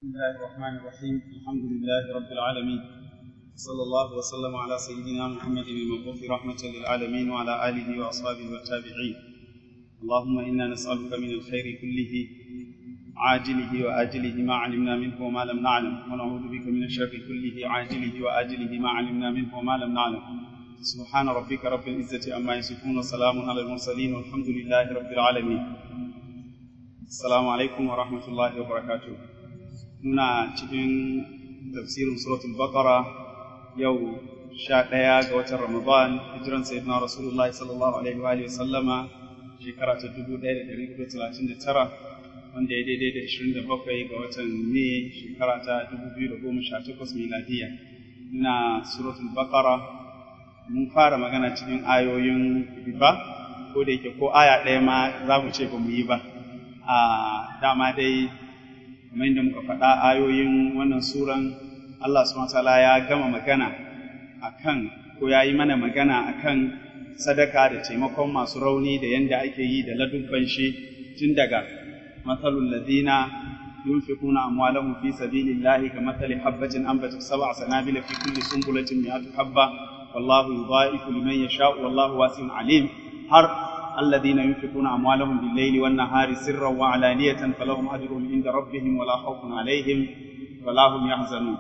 الله الرحمن الرحيم الحمد لله رب العالمين صلى الله وسلم على سيدنا محمد المبعوث رحمة للعالمين وعلى آله وأصحابه والتابعين اللهم إنا نسألك من الخير كله عاجله وآجله ما علمنا منه وما لم نعلم ونعوذ بك من الشر كله عاجله وآجله ما علمنا منه وما لم نعلم سبحان ربك رب العزة عما يصفون وسلام على المرسلين والحمد لله رب العالمين السلام عليكم ورحمة الله وبركاته muna cikin tafsirin suratul baqara yau sha ɗaya ga watan ramadan hijiran sayyidina rasulullahi sallallahu alaihi wa sallama shekara ta dubu ɗaya da ɗari hudu talatin da tara wanda ya daidai da ashirin da bakwai ga watan ne shekara ta dubu biyu da goma sha takwas miladiya ina suratul baqara mun fara magana cikin ayoyin riba ko da yake ko aya ɗaya ma za mu ce ba mu yi ba a dama dai kamar yadda muka faɗa ayoyin wannan suran Allah subhanahu ya gama magana akan ko ya yi mana magana akan sadaka da taimakon masu rauni da yanda ake yi da ladubban shi tun daga matsalul ladina yunfiquna amwalahum fi sabilillahi kamathali habatin anbatat sab'a sanabila fi kulli sunbulatin mi'atu habba wallahu yudha'ifu liman yasha'u wallahu wasi'un alim har الذين ينفقون أموالهم بالليل والنهار سرا وعلانية فلهم أجرهم عند ربهم ولا خوف عليهم ولا هم يحزنون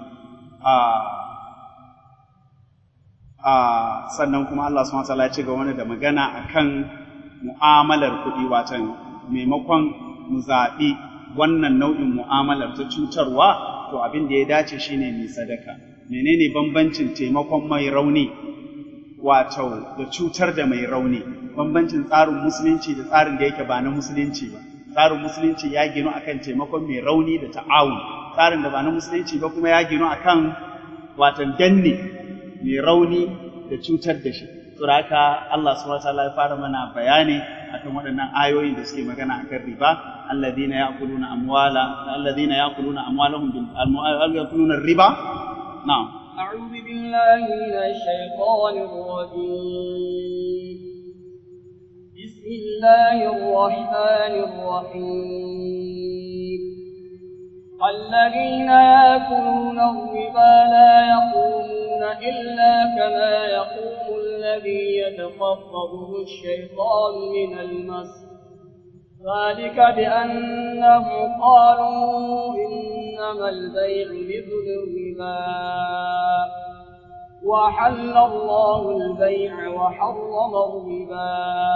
sannan kuma Allah subhanahu wataala ya ci gaba da magana akan mu'amalar kuɗi watan maimakon mu zaɓi wannan nau'in mu'amalar ta cutarwa to abin da ya dace shine mai sadaka menene bambancin taimakon mai rauni wato da cutar da mai rauni bambancin tsarin musulunci da tsarin da yake ba na musulunci ba tsarin musulunci ya ginu akan taimakon mai rauni da ta'awun tsarin da ba na musulunci ba kuma ya ginu akan watan danne mai rauni da cutar da shi saboda haka Allah subhanahu wataala ya fara mana bayani akan waɗannan ayoyin da suke magana akan riba alladhina ya'kuluna amwala alladhina ya'kuluna amwalahum bil ya'kuluna riba na'am أعوذ بالله من الشيطان الرجيم بسم الله الرحمن الرحيم الذين يأكلون الربا لا يقومون إلا كما يقوم الذي يتخطبه الشيطان من المس ذلك بأنهم قالوا إنما البيع مثل الربا وحل الله البيع وحرم الربا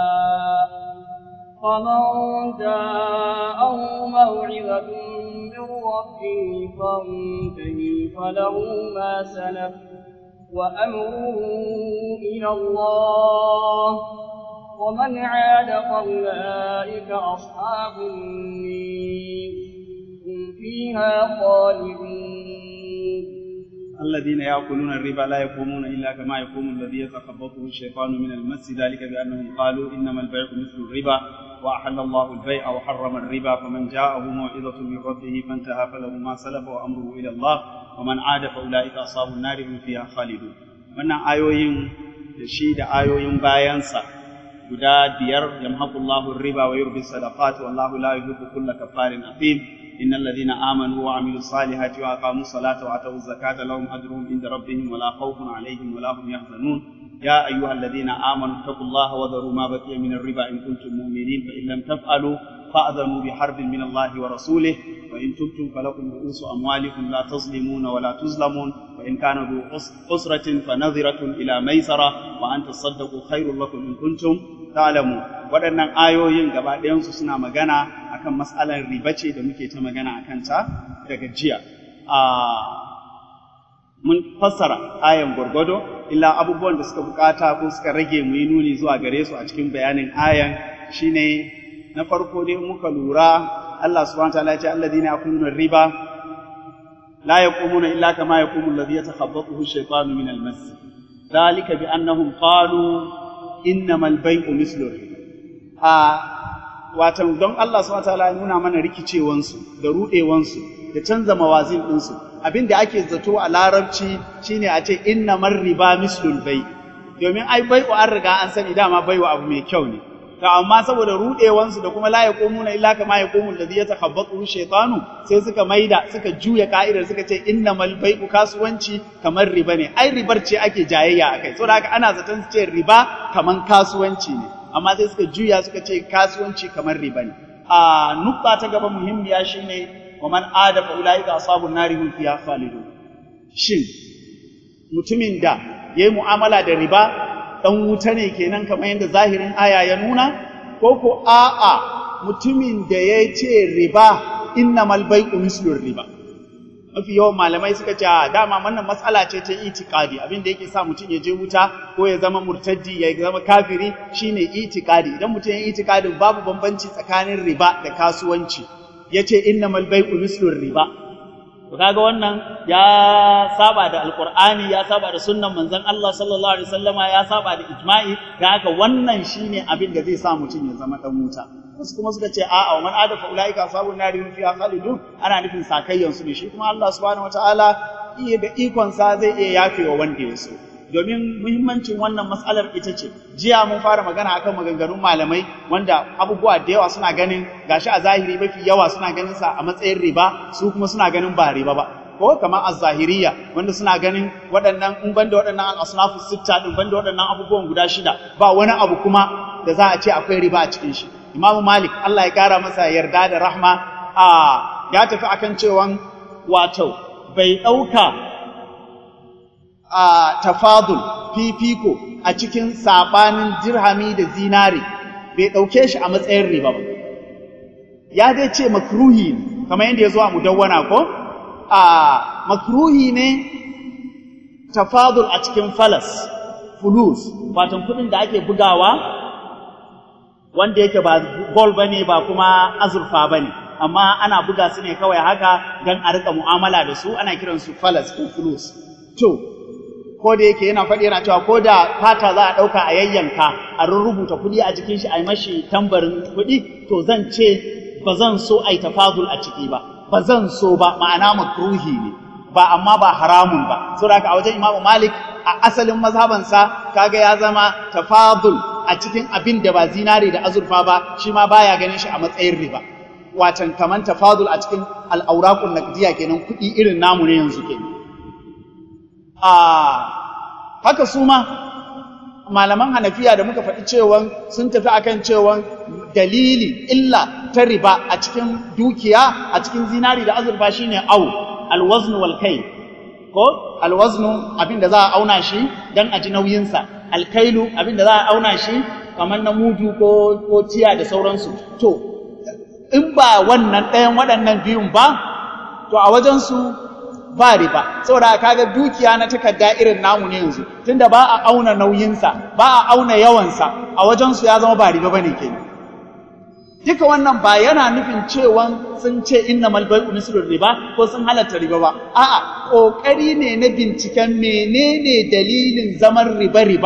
فمن جاءه موعظة من ربه فانتهي فله ما سلف وأمره إلى الله ومن عاد فأولئك أصحاب النير هم فيها خالدون الذين يأكلون الربا لا يقومون إلا كما يقوم الذي يتخبطه الشيطان من المس ذلك بأنهم قالوا إنما البيع مثل الربا وأحل الله البيع وحرم الربا فمن جاءه موعظة من ربه فانتهى فله ما سلف وأمره إلى الله ومن عاد فأولئك أصحاب النار هم فيها خالدون wannan ayoyin da shi da ayoyin bayansa guda biyar yamhaqullahu riba wa yurbi sadaqat wallahu la yuhibbu kulla kafarin athim innal ladina amanu wa amilus salihati wa aqamus salata wa atawuz zakata lahum ajruhum inda rabbihim wa la khawfun alaihim wa la hum yahzanun يا أيها الذين آمنوا اتقوا الله وذروا ما بقي من الربا إن كنتم مؤمنين فإن لم تفعلوا فأذنوا بحرب من الله ورسوله وإن تبتم فلكم رؤوس أموالكم لا تظلمون ولا تظلمون وإن كان ذو أسرة فنظرة إلى ميسرة وأن تصدقوا خير لكم إن كنتم تعلمون waɗannan ayoyin gaba ɗayansu suna magana akan matsalar riba ce da muke ta magana a kanta daga jiya. Mun fassara ayan gwargwado, illa abubuwan da suka bukata ko suka rage mu yi nuni zuwa gare su a cikin bayanin ayan shine na farko dai muka lura Allah subhanahu wa ta'ala ya ce alladhina yakuluna riba la yaqumuna illa kama yaqumu alladhi yatakhabbathu ash-shaytanu min al-mas dhalika bi annahum qalu innamal bay'u mislu riba a watan don Allah subhanahu wa ta'ala ya nuna mana rikicewansu da rudewansu da canza mawazin ɗinsu abin da ake zato a larabci shine a ce inna riba mislul bai domin ai bai'u an riga an sani dama bai'u abu mai kyau ne to amma saboda rudewansu da kuma la yaqumuna illa kama yaqumu alladhi yatakhabbathu shaytanu sai suka maida suka juya ka'idar suka ce innamal bai'u kasuwanci kamar riba ne ai ribar ce ake jayayya akai saboda haka ana zaton su ce riba kaman kasuwanci ne amma sai suka juya suka ce kasuwanci kamar riba ne a nukta ta gaba muhimmiya shine wa man ada fa ulaika ashabun nari hum fiha khalidun shin mutumin da yayi mu'amala da riba dan wuta ne kenan kamar yadda zahirin aya ya nuna ko ko a'a mutumin da ya ce riba innamal bai'u mislur riba mafi yawan malamai suka ce dama wannan matsala ce ta itikadi abin da yake sa mutum ya je wuta ko ya zama murtaddi ya zama kafiri shine itikadi idan mutum ya itikadin babu bambanci tsakanin riba da kasuwanci yace innamal bai'u mislur riba to kaga wannan ya saba da alqur'ani ya saba da sunnan manzon Allah sallallahu alaihi wasallama ya saba da ijma'i da haka wannan shine abin da zai sa mutum ya zama dan wuta wasu kuma suka ce a'a man ada fa ulaika ashabun nari hum fiha khalidun ana nufin sakayyan su ne shi kuma Allah subhanahu wataala iya da ikon sa zai iya yafewa wanda ya so domin muhimmancin wannan matsalar ita ce jiya mun fara magana akan maganganun malamai wanda abubuwa da yawa suna ganin gashi a zahiri mafi yawa suna ganin sa a matsayin riba su kuma suna ganin ba riba ba ko kamar az-zahiriya wanda suna ganin waɗannan in banda waɗannan al-asnafu sitta din banda waɗannan abubuwan guda shida ba wani abu kuma da za a ce akwai riba a cikin shi Imam Malik Allah ya kara masa yarda da rahma a ya tafi akan cewan wato bai ɗauka a tafadul fifiko a cikin sabanin dirhami da zinari bai ɗauke shi a matsayin riba ba ya dai ce makruhi ne kamar yadda ya zo a mudawwana ko a makruhi ne tafadul a cikin falas fulus watan kuɗin da ake bugawa wanda yake ba gol bane ba kuma azurfa bane amma ana buga su ne kawai haka don a rika mu'amala da su ana kiransu falas ko fulus to ko da yake yana faɗi yana cewa ko da fata za a ɗauka a yayyanka a rubuta kuɗi a jikin shi a yi mashi tambarin kuɗi to zan ce ba zan so a yi tafazul a ciki ba ba zan so ba ma'ana makruhi ne ba amma ba haramun ba saboda haka a wajen imamu malik a asalin mazhabansa kaga ya zama tafadul a cikin abin da ba zinare da azurfa ba shi ma baya ganin shi a matsayin riba watan kaman tafadul a cikin al'auraqun naqdiya kenan kuɗi irin namu ne yanzu kenan a haka su ma malaman hanafiya da muka faɗi cewa sun tafi akan cewa dalili illa ta riba a cikin dukiya a cikin zinari da azurfa shine au alwaznu wal kai ko alwaznu abin da za a auna shi dan a ji nauyinsa alkailu abin da za a auna shi kamar na mudu ko ko tiya da sauransu to in ba wannan ɗayan waɗannan biyun ba to a wajensu ba riba saboda kaga dukiya na takarda irin namu ne yanzu tunda ba a auna nauyinsa ba a auna yawansa a wajensu ya zama ba riba bane kenan duka wannan ba yana nufin cewa sun ce innamal bai'u mislur riba ko sun halatta riba ba a'a kokari ne na binciken menene dalilin zaman riba riba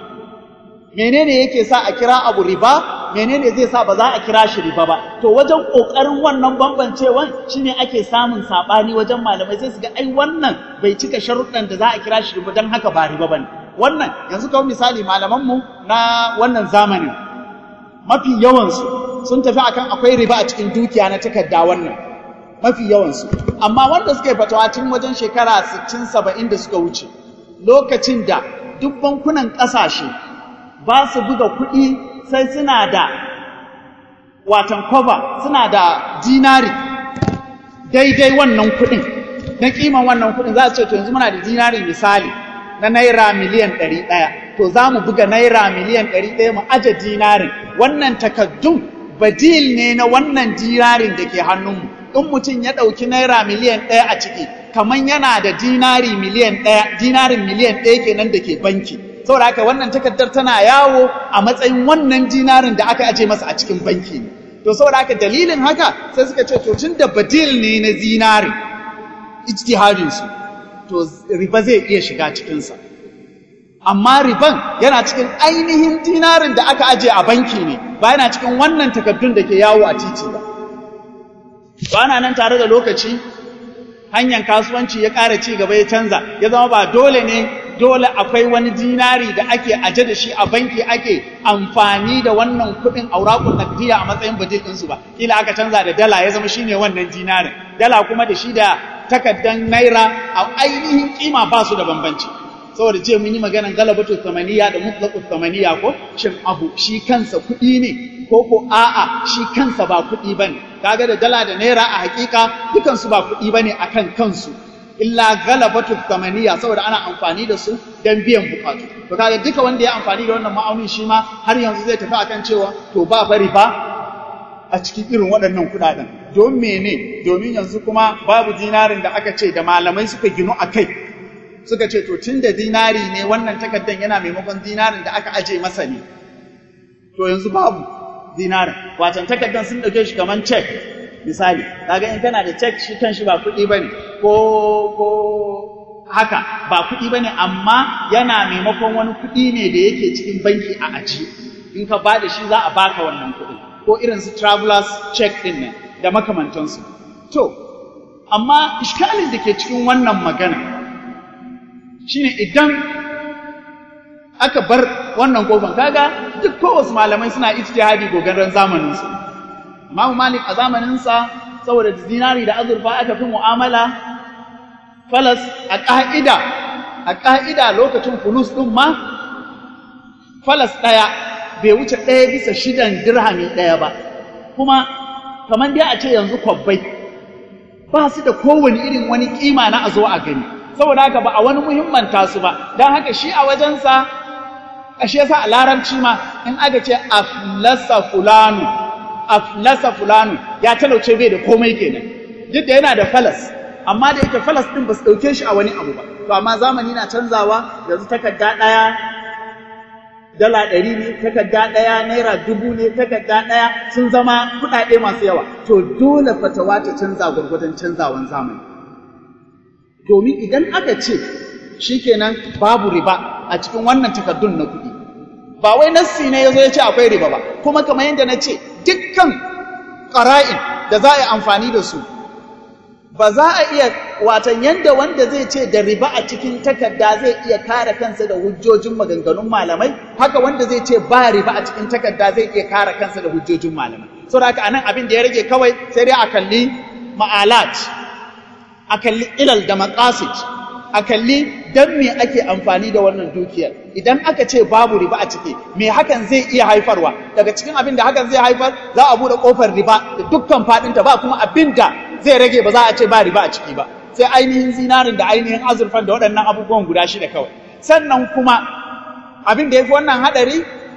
menene yake sa a kira abu riba menene zai sa ba za a kira shi riba ba to wajen kokarin wannan bambancewan shine ake samun sabani wajen malamai sai su ga ai wannan bai cika sharuɗan da za a kira shi riba dan haka ba riba bane wannan yanzu kawai misali malaman mu na wannan zamanin mafi yawan su sun tafi akan akwai riba a cikin dukiya na takarda wannan mafi yawan su amma wanda suka yi fatawa tun wajen shekara 60 70 da suka wuce lokacin da duk bankunan ƙasashe ba su buga kuɗi sai suna da watan kwaba suna da dinari daidai wannan kuɗin na kiman wannan kuɗin za su ce to yanzu muna da dinari misali na naira miliyan ɗari ɗaya to za mu buga naira miliyan ɗari ɗaya mu aje dinarin wannan takaddun badil ne na wannan dinarin da ke hannunmu in mutum ya ɗauki naira miliyan ɗaya a ciki kamar yana da dinari miliyan ɗaya dinarin miliyan ɗaya kenan da ke banki saboda haka wannan takardar tana yawo a matsayin wannan dinarin da aka aje masa a cikin banki ne to saboda haka dalilin haka sai suka ce to tun da badil ne na zinari ijtihadin su to riba zai iya shiga cikin sa amma riban yana cikin ainihin dinarin da aka aje a banki ne ba yana cikin wannan takardun da ke yawo a titi ba to ana nan tare da lokaci hanyar kasuwanci ya ƙara ci gaba ya canza ya zama ba dole ne dole akwai wani dinari da ake aje da shi a banki ake amfani da wannan kuɗin aurakun nakdiya a matsayin budget ɗinsu ba kila aka canza da dala ya zama shine wannan dinarin dala kuma da shi da takaddan naira a ainihin kima ba su da bambanci saboda ce mun yi maganan galabatu samaniya da mutlaqu samaniya ko shin abu shi kansa kuɗi ne ko ko a'a shi kansa ba kuɗi bane kaga da dala da naira a hakika dukansu ba kuɗi bane akan kansu illa galabatu samaniya saboda ana amfani da su dan biyan bukatu to kaga duka wanda ya amfani da wannan ma'aunin shi ma har yanzu zai tafi akan cewa to ba bari ba a cikin irin waɗannan kuɗaɗen don mene domin yanzu kuma babu dinarin da aka ce da malamai suka ginu a kai suka ce to tun da dinari ne wannan takaddan yana maimakon dinarin da aka aje masa ne to yanzu babu dinarin watan takaddan sun ɗauke shi kamar cek misali kaga in kana da cek shi kan shi ba kuɗi bane ko ko haka ba kuɗi bane amma yana maimakon wani kuɗi ne da yake cikin banki a aji in ka ba da shi za a baka wannan kuɗin ko irin su travelers check din nan da makamantansu to amma iskalin da ke cikin wannan magana shine idan aka bar wannan kofan kaga duk kowace malamai suna ijtihadi gogaran zamanin su Imam Malik a zamanin sa saboda dinari da azurfa aka fi mu'amala falas a ka'ida a ka'ida lokacin fulus din ma falas daya bai wuce ɗaya bisa shidan dirhami ɗaya ba kuma kamar dai a ce yanzu kwabbai ba su da kowane irin wani kima na a zo a gani saboda haka ba a wani muhimmanta su ba don haka shi a wajensa ashe yasa a larabci ma in aka ce aflasa fulanu aflasa fulanu ya talauce bai da komai kenan duk da yana da falas amma da yake falas din ba su ɗauke shi a wani abu ba to amma zamani na canzawa yanzu takarda ɗaya dala ɗari ne takarda ɗaya naira dubu ne takarda ɗaya sun zama kuɗaɗe masu yawa to dole fatawa ta canza gwargwadon canzawan zamani domin idan aka ce shikenan babu riba a cikin wannan takardun na kuɗi ba wai nassi ne yazo ya ce akwai riba ba kuma kamar yadda na ce dukkan ƙara'in da za a yi amfani da su ba za a iya watan yanda wanda zai ce da riba a cikin takarda zai iya kare kansa da hujjojin maganganun malamai haka wanda zai ce ba riba a cikin takarda zai iya kare kansa da hujjojin malamai saboda haka anan abin da ya rage kawai sai dai a kalli ma'alat a kalli ilal da maqasid a kalli dan me ake amfani da wannan dukiyar idan aka ce babu riba a ciki me hakan zai iya haifarwa daga cikin abin da hakan zai haifar za a bude kofar riba da dukkan fadinta ba kuma abin da zai rage ba za a ce ba riba a ciki ba sai ainihin zinarin da ainihin azurfan da waɗannan abubuwan guda shida kawai sannan kuma abin da ya fi wannan haɗari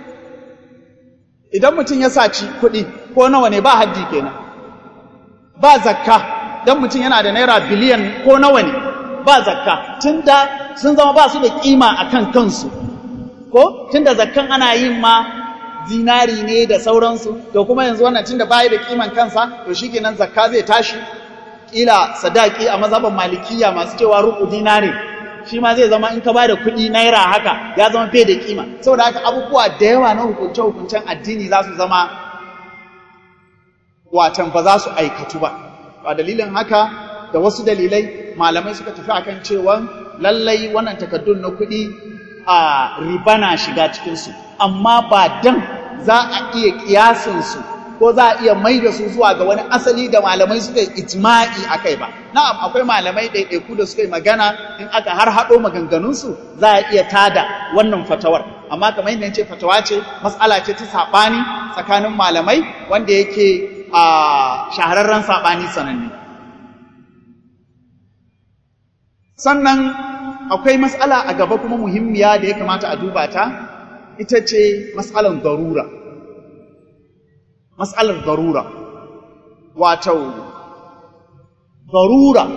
idan mutum ya saci kuɗi ko nawa ne ba haddi kenan ba zakka dan mutum yana da naira biliyan ko nawa ne ba zakka tunda sun zama ba su da kima akan kansu ko tunda zakkan ana yin ma zinari ne da sauransu to kuma yanzu wannan tunda bai da kiman kansa to shikenan zakka zai tashi kila sadaki a mazhaban malikiya masu cewa ruku dinari shi ma zai zama in ka bada kuɗi naira haka ya zama bai da kima saboda haka abubuwa da yawa na hukunce hukuncen addini za su zama watan ba za su aikatu ba a dalilin haka da wasu dalilai malamai suka tafi akan cewa lallai wannan takaddun na kuɗi a riba na shiga cikinsu amma ba dan za a iya kiyasinsu ko za a iya mai da su zuwa ga wani asali da malamai suka yi ijma'i a kai ba na'am akwai malamai ɗaiɗaiku da suka yi magana in aka har haɗo maganganunsu za a iya tada wannan fatawar amma kamar yadda ce fatawa ce mas'ala ce ta saɓani tsakanin malamai wanda yake a shahararren saɓani sananne sannan akwai mas'ala a gaba kuma muhimmiya da ya kamata a duba ta ita ce mas'alan darura mas'alar darura wato darura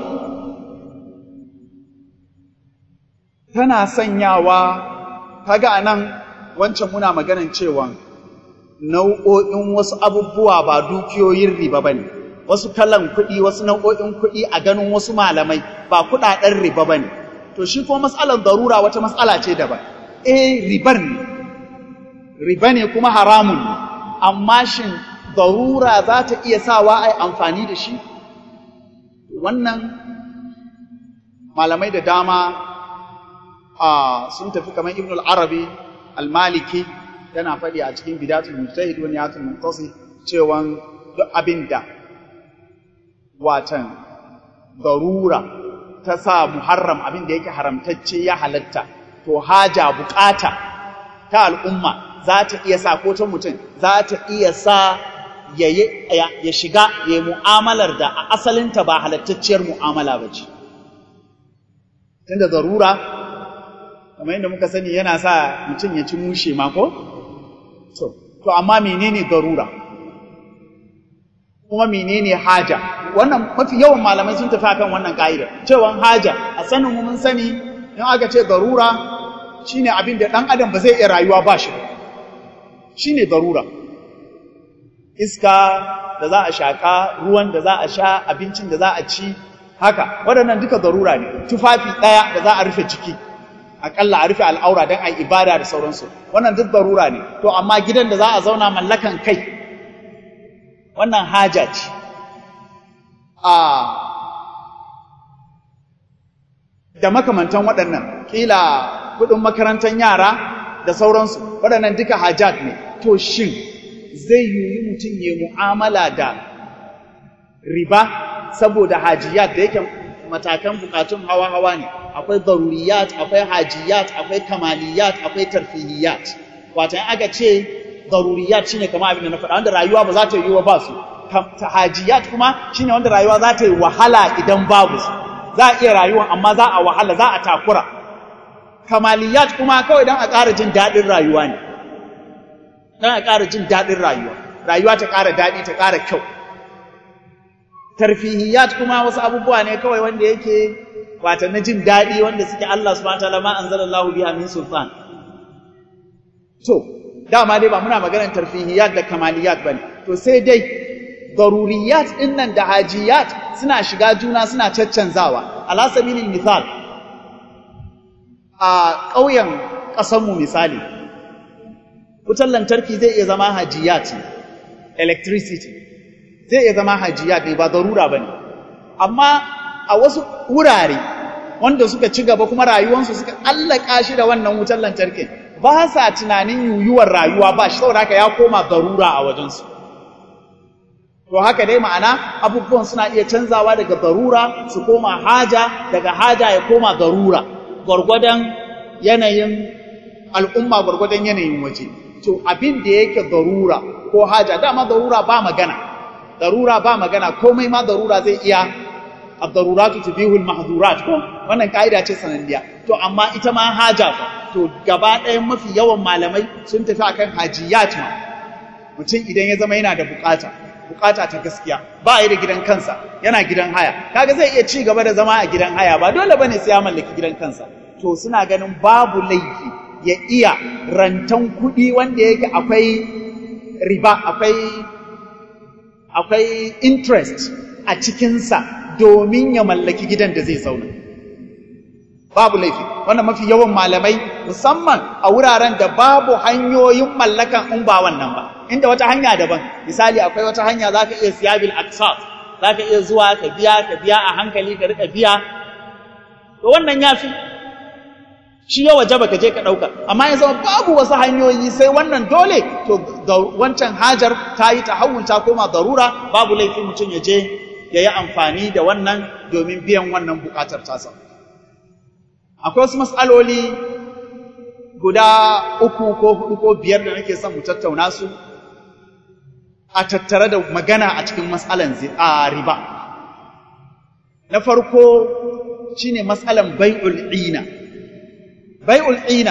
tana sanyawa kaga anan wancan muna maganan cewa nau'o'in wasu abubuwa ba dukiyoyin riba bane wasu kalan kuɗi wasu nau'o'in kuɗi a ganin wasu malamai ba kuɗaɗen riba bane to shi kuma mas'alar darura wata mas'ala ce daban eh ribar ne riba ne kuma haramun ne amma shin darura za ta iya sawa ai amfani da shi wannan malamai da dama a sun tafi kamar ibn al-arabi al-maliki yana faɗi a cikin bidatul mujtahid wani yatul muntasi cewa duk abinda watan darura ta sa muharram abin da yake haramtacce ya halatta to haja bukata ta al'umma za ta iya sa ko ta mutum za ta iya sa ya, ya, shiga ya yi mu'amalar da a asalinta ba halattacciyar mu'amala ba ce tunda zarura kamar yadda muka sani yana sa mutum ya ci mushe mako to to amma menene zarura kuma menene haja wannan mafi yawan malamai sun tafi akan wannan ka'ida cewa haja a sanin mu mun sani in aka ce zarura shine abin da dan adam ba zai iya rayuwa ba shi shine zarura iska da za a shaka ruwan da za a sha abincin da za a ci haka waɗannan duka zarura ne tufafi ɗaya da za a rufe jiki aƙalla a rufe al'aura don a yi ibada da sauransu wannan duk zarura ne to amma gidan da za a zauna mallakan kai wannan haja ce a da makamantan waɗannan ƙila kuɗin makarantar yara da sauransu waɗannan duka hajat ne to shin zai yiwu mutum ya mu'amala da riba saboda hajiyat da yake matakan bukatun hawa-hawa ne akwai daruriyat akwai hajiyat akwai kamaliyat akwai tarfihiyat watan aka ce daruriyat shine kamar abin da na faɗa wanda rayuwa ba za ta yi wa ba su hajiyat kuma shine wanda rayuwa za ta yi wahala idan babu su za a iya rayuwa amma za a wahala za a takura kamaliyat kuma kawai don a ƙara jin daɗin rayuwa ne don a ƙara jin daɗin rayuwa rayuwa ta ƙara daɗi ta ƙara kyau tarfihiyat kuma wasu abubuwa ne kawai wanda yake wata na jin daɗi wanda suke Allah subhanahu wataala ma anzalallahu biha min sultan to dama dai ba muna maganar tarfihiyat da kamaliyat bane to sai dai daruriyat din nan da hajiyat suna shiga juna suna caccanzawa ala sabilil misal a ƙauyen ƙasanmu misali wutar lantarki zai iya zama hajiyat electricity zai iya zama hajiyat ne ba darura bane amma a wasu wurare wanda suka ci gaba kuma rayuwansu suka allaka shi da wannan wutar lantarkin ba sa tunanin yuyuwar rayuwa ba shi saboda haka ya koma darura a wajensu to haka dai ma'ana abubuwan suna iya canzawa daga darura su koma haja daga haja ya koma darura gwargwadon yanayin al'umma gwargwadon yanayin waje to abin da yake darura ko haja dama darura ba magana darura ba magana komai ma darura zai iya ad-daruratu tubihul mahdhurat ko wannan kaida ce sananniya to amma ita ma haja fa to gaba ɗayan mafi yawan malamai sun tafi akan hajiyat ma mutum idan ya zama yana da bukata bukata ta gaskiya ba yi da gidan kansa yana gidan haya kaga zai iya ci gaba da zama a gidan haya ba dole bane sai ya mallaki gidan kansa to suna ganin babu laifi ya iya rantan kuɗi wanda yake akwai riba akwai akwai interest a cikinsa domin ya mallaki gidan da zai zauna babu laifi wannan mafi yawan malamai musamman a wuraren da babu hanyoyin mallakan in ba wannan ba inda wata hanya daban misali akwai wata hanya za ka iya siya bil aksat za ka iya zuwa ka biya ka biya a hankali ka rika biya to wannan ya fi shi ya waje ka je ka ɗauka amma ya zama babu wasu hanyoyi sai wannan dole to wancan hajar ta yi tahawul ta koma darura babu laifin mutum ya je ya yi amfani da wannan domin biyan wannan buƙatar tasa akwai wasu matsaloli guda uku ko hudu ko biyar da nake son mu tattauna su a tattare da magana a cikin matsalan a riba na farko shine matsalan bai'ul ina bai'ul ina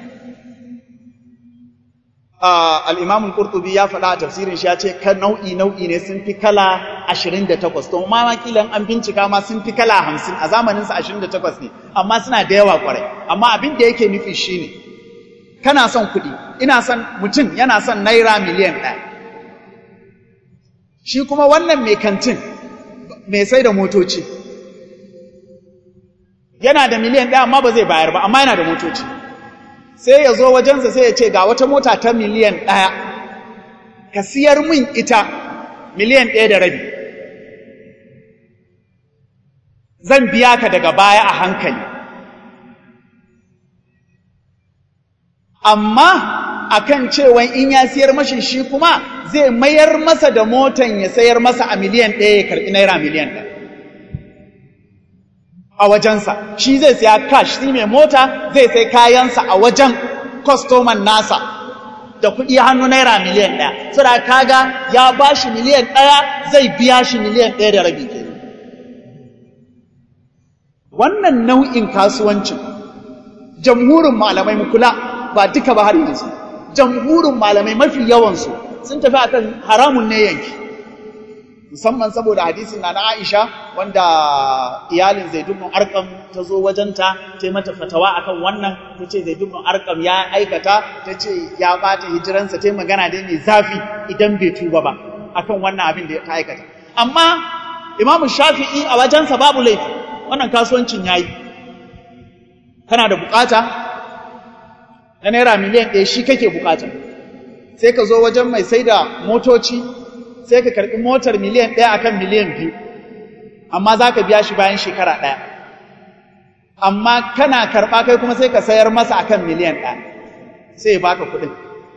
al-imam al-qurtubi ya faɗa a tafsirin shi ya ce kan nau'i nau'i ne sun fi kala 28 to ma makilan an bincika ma sun fi kala 50 a zamanin sa 28 ne amma suna da yawa kwarai amma abin da yake nufi shine kana son kuɗi ina son mutum yana son naira miliyan ɗaya shi kuma wannan mai kantin mai sai da motoci yana da miliyan ɗaya amma ba zai bayar ba amma yana da motoci sai ya zo wajensa sai ya ce ga wata mota ta miliyan ɗaya ka siyar min ita miliyan ɗaya da rabi zan biya ka daga baya a hankali amma akan cewa in ya siyar mashi shi kuma zai mayar masa da motan ya sayar masa a miliyan ɗaya ya karɓi naira miliyan ɗaya a wajensa shi zai siya cash shi mai mota zai sai kayansa a wajen kwastoman nasa da kuɗi hannu naira miliyan ɗaya saboda kaga ya ba shi miliyan ɗaya zai biya shi miliyan ɗaya da rabi ke wannan nau'in kasuwancin jamhurin malamai kula ba duka ba har yanzu jamhurin malamai mafi yawansu sun tafi akan haramun ne yanki musamman saboda hadisin na na Aisha wanda iyalin Zaid ibn Arqam ta zo wajenta ta mata fatawa akan wannan tace Zaid ibn Arqam ya aikata tace ya bata hijiransa ta magana dai mai zafi idan bai tuba ba akan wannan abin da ta aikata amma Imam Shafi'i a wajensa babu laifi wannan kasuwancin yayi kana da bukata na naira miliyan ɗaya shi kake bukata sai ka zo wajen mai saida motoci sai ka karɓi motar miliyan ɗaya akan miliyan biyu amma za ka biya shi bayan shekara ɗaya amma kana karɓa kai kuma sai ka sayar masa akan miliyan ɗaya sai ya baka kuɗin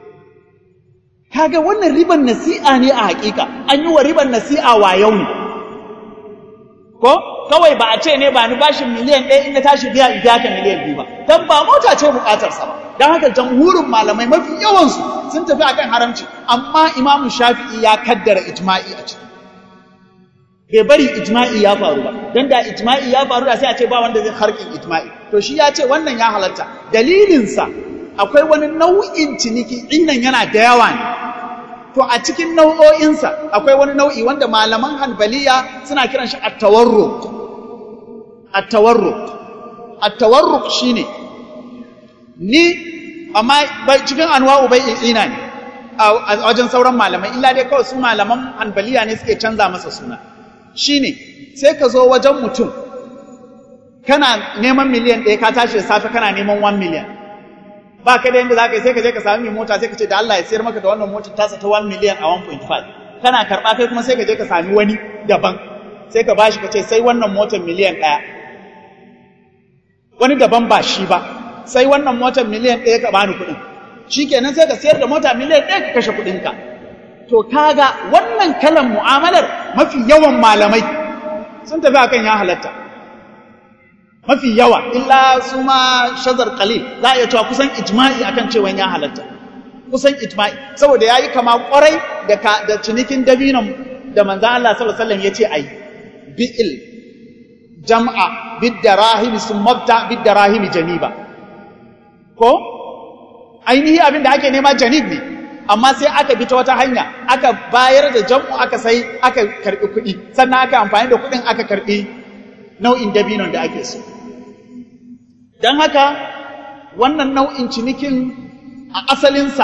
kaga wannan riban nasi'a ne a hakika an yi wa riban nasi'a wa yau ne ko kawai ba a ce ne ba ni bashin miliyan ɗaya in na tashi biya in biya ka miliyan biyu ba dan ba mota ce buƙatarsa ba don haka jamhurin malamai mafi yawansu sun tafi akan haramci amma imamu shafi'i ya kaddara ijma'i a ciki bai bari ijma'i ya faru ba don da ijma'i ya faru da sai a ce ba wanda zai harkin ijma'i to shi ya ce wannan ya halatta dalilinsa akwai wani nau'in ciniki innan yana da yawa ne to a cikin nau'o'insa akwai wani nau'i wanda malaman hanbaliya suna kiran shi at-tawarruq at-tawarruq at-tawarruq shine ni amma cikin anwa'u bai ina ne a wajen sauran malamai illa dai kawai su malaman hanbaliya ne suke canza masa suna shine sai ka zo wajen mutum kana neman miliyan ɗaya ka tashi da safe kana neman 1 miliyan ba ka da yadda za ka yi sai ka je ka sami mai mota sai ka ce da Allah ya sayar maka da wannan motar tasa ta 1 miliyan a 1.5 kana karɓa kai kuma sai ka je ka sami wani daban sai ka bashi ka ce sai wannan motar miliyan ɗaya wani daban ba shi ba sai wannan motar miliyan ɗaya ka bani kuɗin shi kenan sai ka sayar da mota miliyan ɗaya ka kashe kuɗinka to kaga wannan kalan mu'amalar mafi yawan malamai sun tafi akan ya halatta mafi yawa illa su ma shazar qalil za a iya cewa kusan ijma'i akan cewa ya halatta kusan ijma'i saboda yayi kama kwarai da da cinikin dabinon da manzon Allah sallallahu alaihi wasallam yace ayi bi'il jam'a bid-darahim summa bid-darahim janiba ko ainihi abin da ake nema janib ne amma sai aka bi ta wata hanya aka bayar da jam'u aka sai aka karbi kuɗi sannan aka amfani da kuɗin aka karbi nau'in dabinon da ake so don haka wannan nau'in cinikin a asalinsa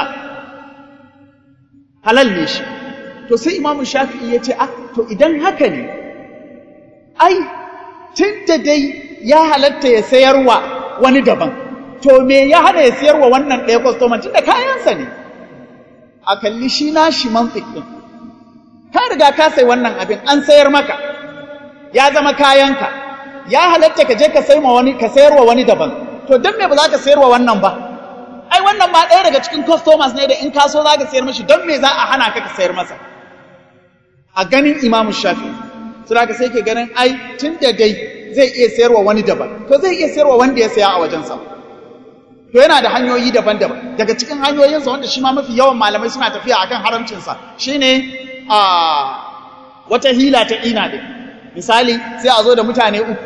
halal ne shi to sai imamu shafi'i ya ce ah to idan haka ne ai tun da dai ya halatta ya sayarwa wani daban to me ya hana ya sayarwa wannan ɗaya kwastoman tun da kayansa ne a kalli shi na shi mantik ɗin ka riga ka sai wannan abin an sayar maka ya zama kayanka ya halatta ka je ka sai ma wani ka sayarwa wani daban to don me ba za ka sayarwa wannan ba ai wannan ma ɗaya daga cikin customers ne da in ka so za ka sayar mashi don me za a hana ka ka sayar masa a ganin imamu shafi suna ka sai ke ganin ai tun da dai zai iya sayarwa wani daban to zai iya sayarwa wanda ya saya a wajensa to yana da hanyoyi daban-daban daga cikin hanyoyinsa wanda shi ma mafi yawan malamai suna tafiya akan haramcinsa shine a wata hila ta ina din misali sai a zo da mutane uku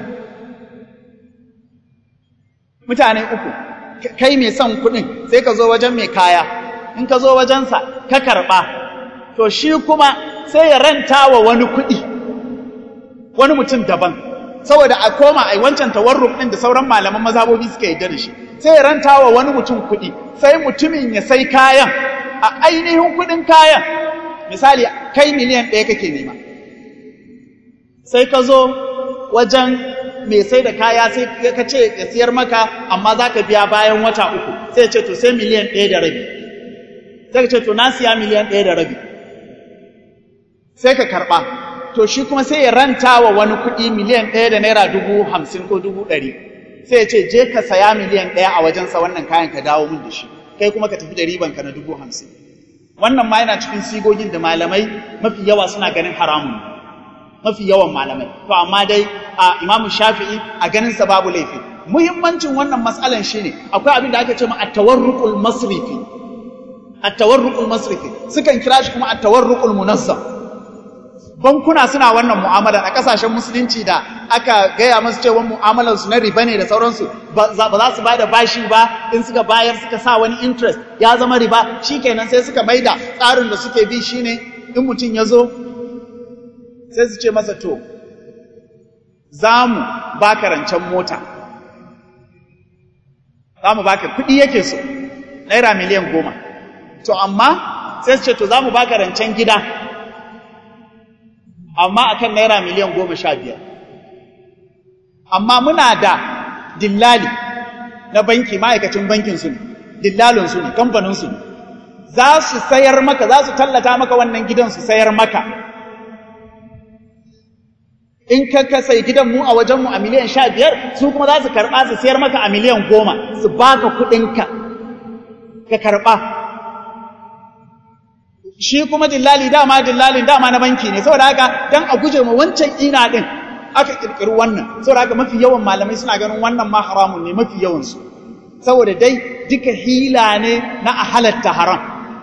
mutane uku kai mai son kuɗin sai ka zo wajen mai kaya in ka zo wajensa ka karɓa to shi kuma sai ya ranta wa wani kuɗi wani mutum daban saboda a koma a wancan tawarruk ɗin da sauran malaman mazhabobi suka yarda da shi sai ya ranta wa wani mutum kuɗi sai mutumin ya sai kayan a ainihin kuɗin kayan misali kai miliyan ɗaya kake nema sai ka zo wajen mai sai da kaya sai ka ce ya siyar maka amma za ka biya bayan wata uku sai ce to sai miliyan ɗaya da rabi sai ka ce to na siya miliyan ɗaya da rabi sai ka karɓa to shi kuma sai ya ranta wa wani kuɗi miliyan ɗaya da naira dubu hamsin ko dubu ɗari sai ya ce je ka saya miliyan ɗaya a wajensa wannan kayan ka dawo min da shi kai kuma ka tafi da riban ka na dubu hamsin wannan ma yana cikin sigogin da malamai mafi yawa suna ganin haramun mafi yawan malamai to amma dai a imamu shafi'i a ganin sa babu laifi muhimmancin wannan matsalan shine akwai abin da ake ce ma at-tawarruqul masrifi at-tawarruqul masrifi sukan kira shi kuma at-tawarruqul munazzam bankuna suna wannan mu'amalar a kasashen musulunci da aka gaya masu cewa mu'amalar su na riba ne da sauransu ba za su bada bashi ba in suka bayar suka sa wani interest ya zama riba shikenan sai suka maida tsarin da suke bi shine in mutum ya zo sai su ce masa to za mu baka rancen mota za mu baka kuɗi yake so naira miliyan goma to amma sai su ce to za mu baka rancen gida amma akan naira miliyan goma sha biyar amma muna da dillali na banki ma'aikacin bankin su ne dillalin su ne kamfanin su ne za su sayar maka za su tallata maka wannan gidan su sayar maka in ka ka sai gidan mu a wajen mu a miliyan sha biyar su kuma za su karɓa su sayar maka a miliyan goma su baka kuɗinka ka karɓa shi kuma dillali dama dillalin dama na banki ne saboda haka dan a guje ma wancan ina din aka kirkiri wannan saboda haka mafi yawan malamai suna ganin wannan ma haramun ne mafi yawan su saboda dai duka hila ne na a halatta haram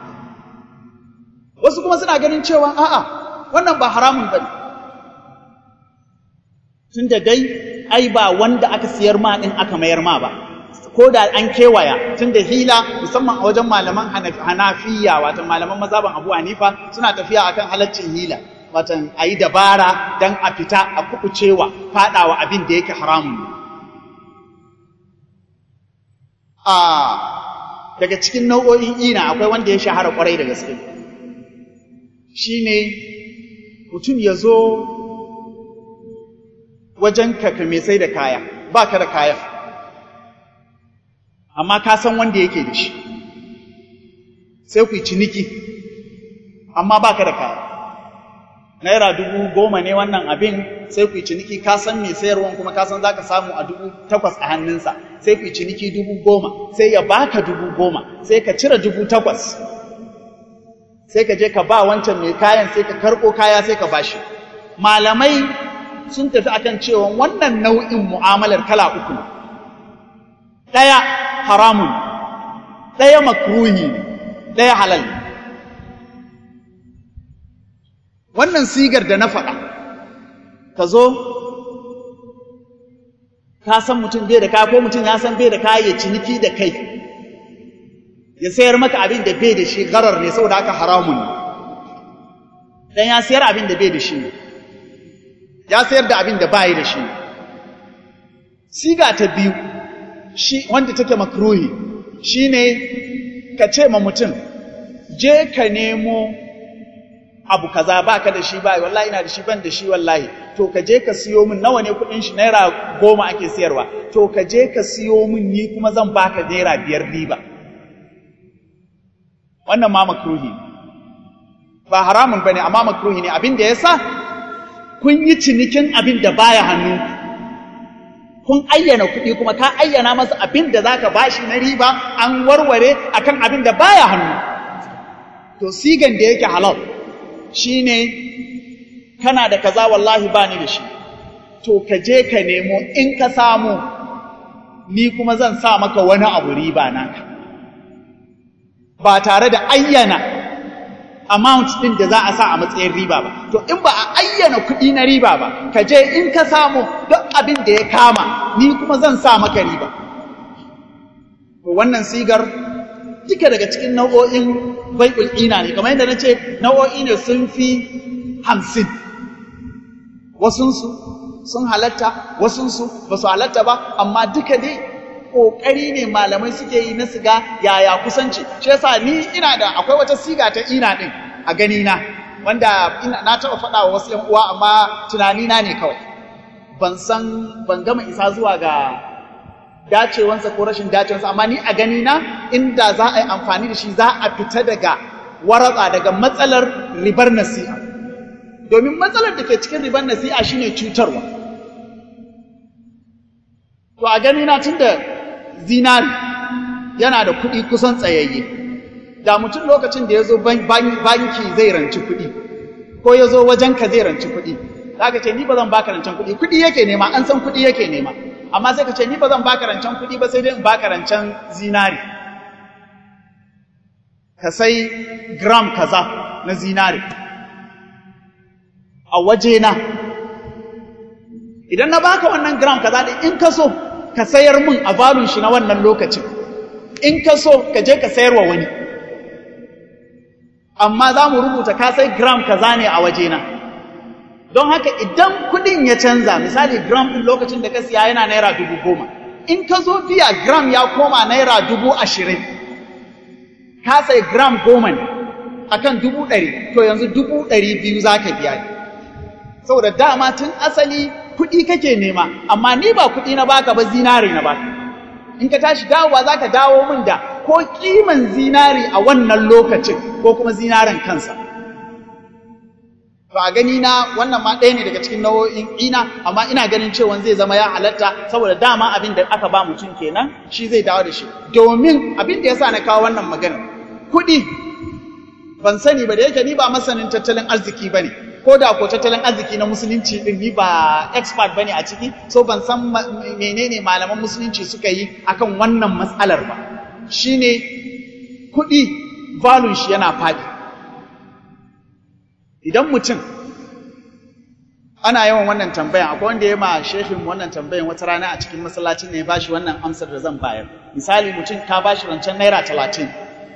wasu kuma suna ganin cewa a'a wannan ba haramun bane tunda dai ai ba wanda aka siyar ma din aka mayar ma ba ko da an kewaya tun da hila musamman a wajen malaman hanafiya watan malaman mazaban abu hanifa suna tafiya akan halaccin hila watan a yi dabara don a fita a kukucewa fadawa abin da yake haramun ne a daga cikin nau'o'in ina akwai wanda ya shahara kwarai da gaske shine mutum ya zo wajen ka mai sai da kaya ba ka da kayan amma ka san wanda yake da shi sai ku yi ciniki amma ba ka da kaya naira dubu goma ne wannan abin sai ku yi ciniki ka san mai sayarwan kuma ka san za ka samu a dubu takwas a hannunsa sai ku yi ciniki dubu goma sai ya baka dubu goma sai ka cire dubu takwas sai ka je ka ba wancan mai kayan sai ka karɓo kaya sai ka bashi malamai sun tafi akan cewa wannan nau'in mu'amalar kala uku ne ɗaya haramun ɗaya makruhi ne ɗaya halal ne wannan sigar da na faɗa ka zo ka san mutum bai da kaya ko mutum ya san bai da kaya ya ciniki da kai ya sayar maka abin da bai da shi garar ne saboda haka haramun ne dan ya sayar abin da bai da shi ne ya sayar da abin da bai da shi ne siga ta biyu shi wanda take makruhi shine ka ce ma mutum je ka nemo abu kaza baka da shi bai wallahi ina da shi ban da shi wallahi to ka je ka siyo min nawa ne kudin shi naira goma ake siyarwa to ka je ka siyo min ni kuma zan baka naira biyar riba wannan ma makruhi ba haramun bane amma makruhi ne abin da yasa kun yi cinikin abin da baya hannu kun ayyana kuɗi kuma ka ayyana masa abin da zaka bashi na riba an warware akan abin da baya hannu to sigan da yake halal shine kana da kaza wallahi bani da shi to ka je ka nemo in ka samu ni kuma zan sa maka wani abu riba naka ba tare da ayyana amount din da za a sa a matsayin riba ba to in ba a ayyana kuɗi na riba ba ka je in ka samu duk abin da ya kama ni kuma zan sa maka riba to wannan sigar duka daga cikin nau'o'in bai'ul ina ne kamar yadda na ce nau'o'i ne sun fi hamsin wasunsu sun halatta wasunsu ba su halatta ba amma duka dai ƙoƙari ne malamai suke yi na siga yaya kusanci shi yasa ni ina da akwai wata siga ta ina ɗin a gani na wanda ina na taɓa faɗa wa wasu 'yan uwa amma tunani na ne kawai ban san ban gama isa zuwa ga dacewansa ko rashin dacewansa amma ni a gani na inda za a yi amfani da shi za a fita daga waratsa daga matsalar ribar nasi'a domin matsalar da ke cikin ribar nasi'a shine cutarwa to a gani na tunda zinari yana da kuɗi kusan tsayayye da mutum lokacin da ya zo banki zai ranci kuɗi ko ya zo wajenka zai ranci kuɗi za ka ce ni ba zan baka rancen kuɗi kuɗi yake nema an san kuɗi yake nema amma sai ka ce ni ba zan baka rancen kuɗi ba sai dai in baka rancen zinari ka sai gram kaza na zinari a wajena idan na baka wannan gram kaza din in ka so ka sayar min a valun shi na wannan lokacin in ka so ka je ka sayar wa wani amma za mu rubuta ka sai gram kaza ne a wajena don haka idan kudin ya canza misali gram din lokacin da ka siya yana naira dubu goma in ka zo biya gram ya koma naira dubu ashirin ka sai gram goma ne akan dubu ɗari to yanzu dubu ɗari biyu za ka biya ne saboda dama tun asali kuɗi kake nema amma ni ba kuɗi na baka ba zinari na baka in ka tashi dawowa za ka dawo min da ko kiman zinari a wannan lokacin ko kuma zinarin kansa to a gani na wannan ma ɗaya ne daga cikin nau'o'in ina amma ina ganin cewa zai zama ya halatta saboda dama abin da aka ba mutum kenan shi zai dawo da shi domin abin da yasa na kawo wannan magana kuɗi ban sani ba da yake ni ba masanin tattalin arziki bane ko da ko tattalin arziki na musulunci din ni ba expert bane a ciki so ban san menene malaman musulunci suka yi akan wannan matsalar ba shine kuɗi value shi yana faɗi idan mutum ana yawan wannan tambayan akwai wanda ya ma shehin wannan tambayan wata rana a cikin masallacin ne ya bashi wannan amsar da zan bayar misali mutum ka bashi rancen naira talatin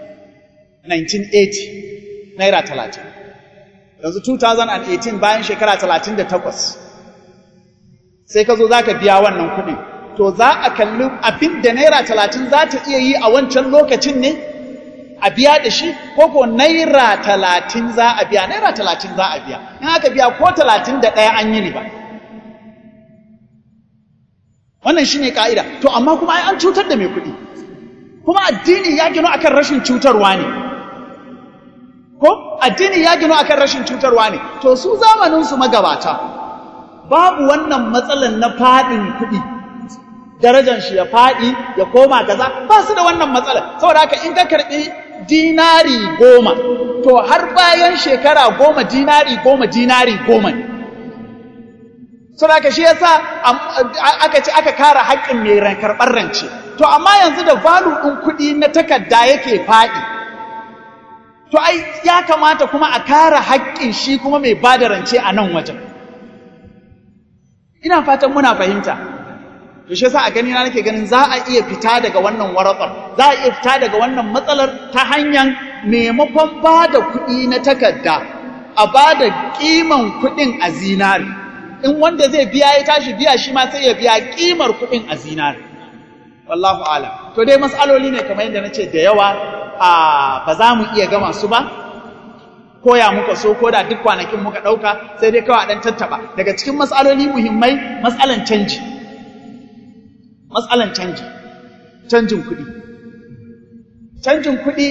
1980 naira talatin yanzu 2018 bayan shekara 38 sai ka zo za ka biya wannan kuɗin to za a kalli abin da naira talatin za ta iya yi a wancan lokacin ne a biya da shi ko ko naira talatin za a biya naira talatin za a biya in aka biya ko talatin da ɗaya an yi riba wannan shi ne ƙa'ida to amma kuma ai an cutar da mai kuɗi kuma addini ya gino akan rashin cutarwa ne ko addini ya gino akan rashin cutarwa ne to su zamaninsu magabata babu wannan matsalan na faɗin kuɗi darajar shi ya faɗi ya koma kaza ba su da wannan matsalar saboda haka in ka karɓi dinari goma to har bayan shekara goma dinari goma dinari goma ne saboda haka shi yasa aka ce aka kara haƙƙin mai karɓar rance to amma yanzu da valu ɗin kuɗi na takarda yake faɗi to ai ya kamata kuma a kara haƙƙin shi kuma mai ba da rance a nan wajen ina fatan muna fahimta to shi yasa a gani na nake ganin za a iya fita daga wannan waratsar za a iya fita daga wannan matsalar ta hanyar maimakon ba da kuɗi na takarda a ba da ƙiman kuɗin a zinari in wanda zai biya ya tashi biya shi ma sai ya biya ƙimar kuɗin a zinari wallahu alam to dai matsaloli ne kamar yadda na ce da yawa a ba za mu iya gama su ba koya muka so ko da duk kwanakin muka ɗauka sai dai kawai a ɗan tattaɓa daga cikin matsaloli muhimmai matsalan canji matsalan canji canjin kuɗi canjin kuɗi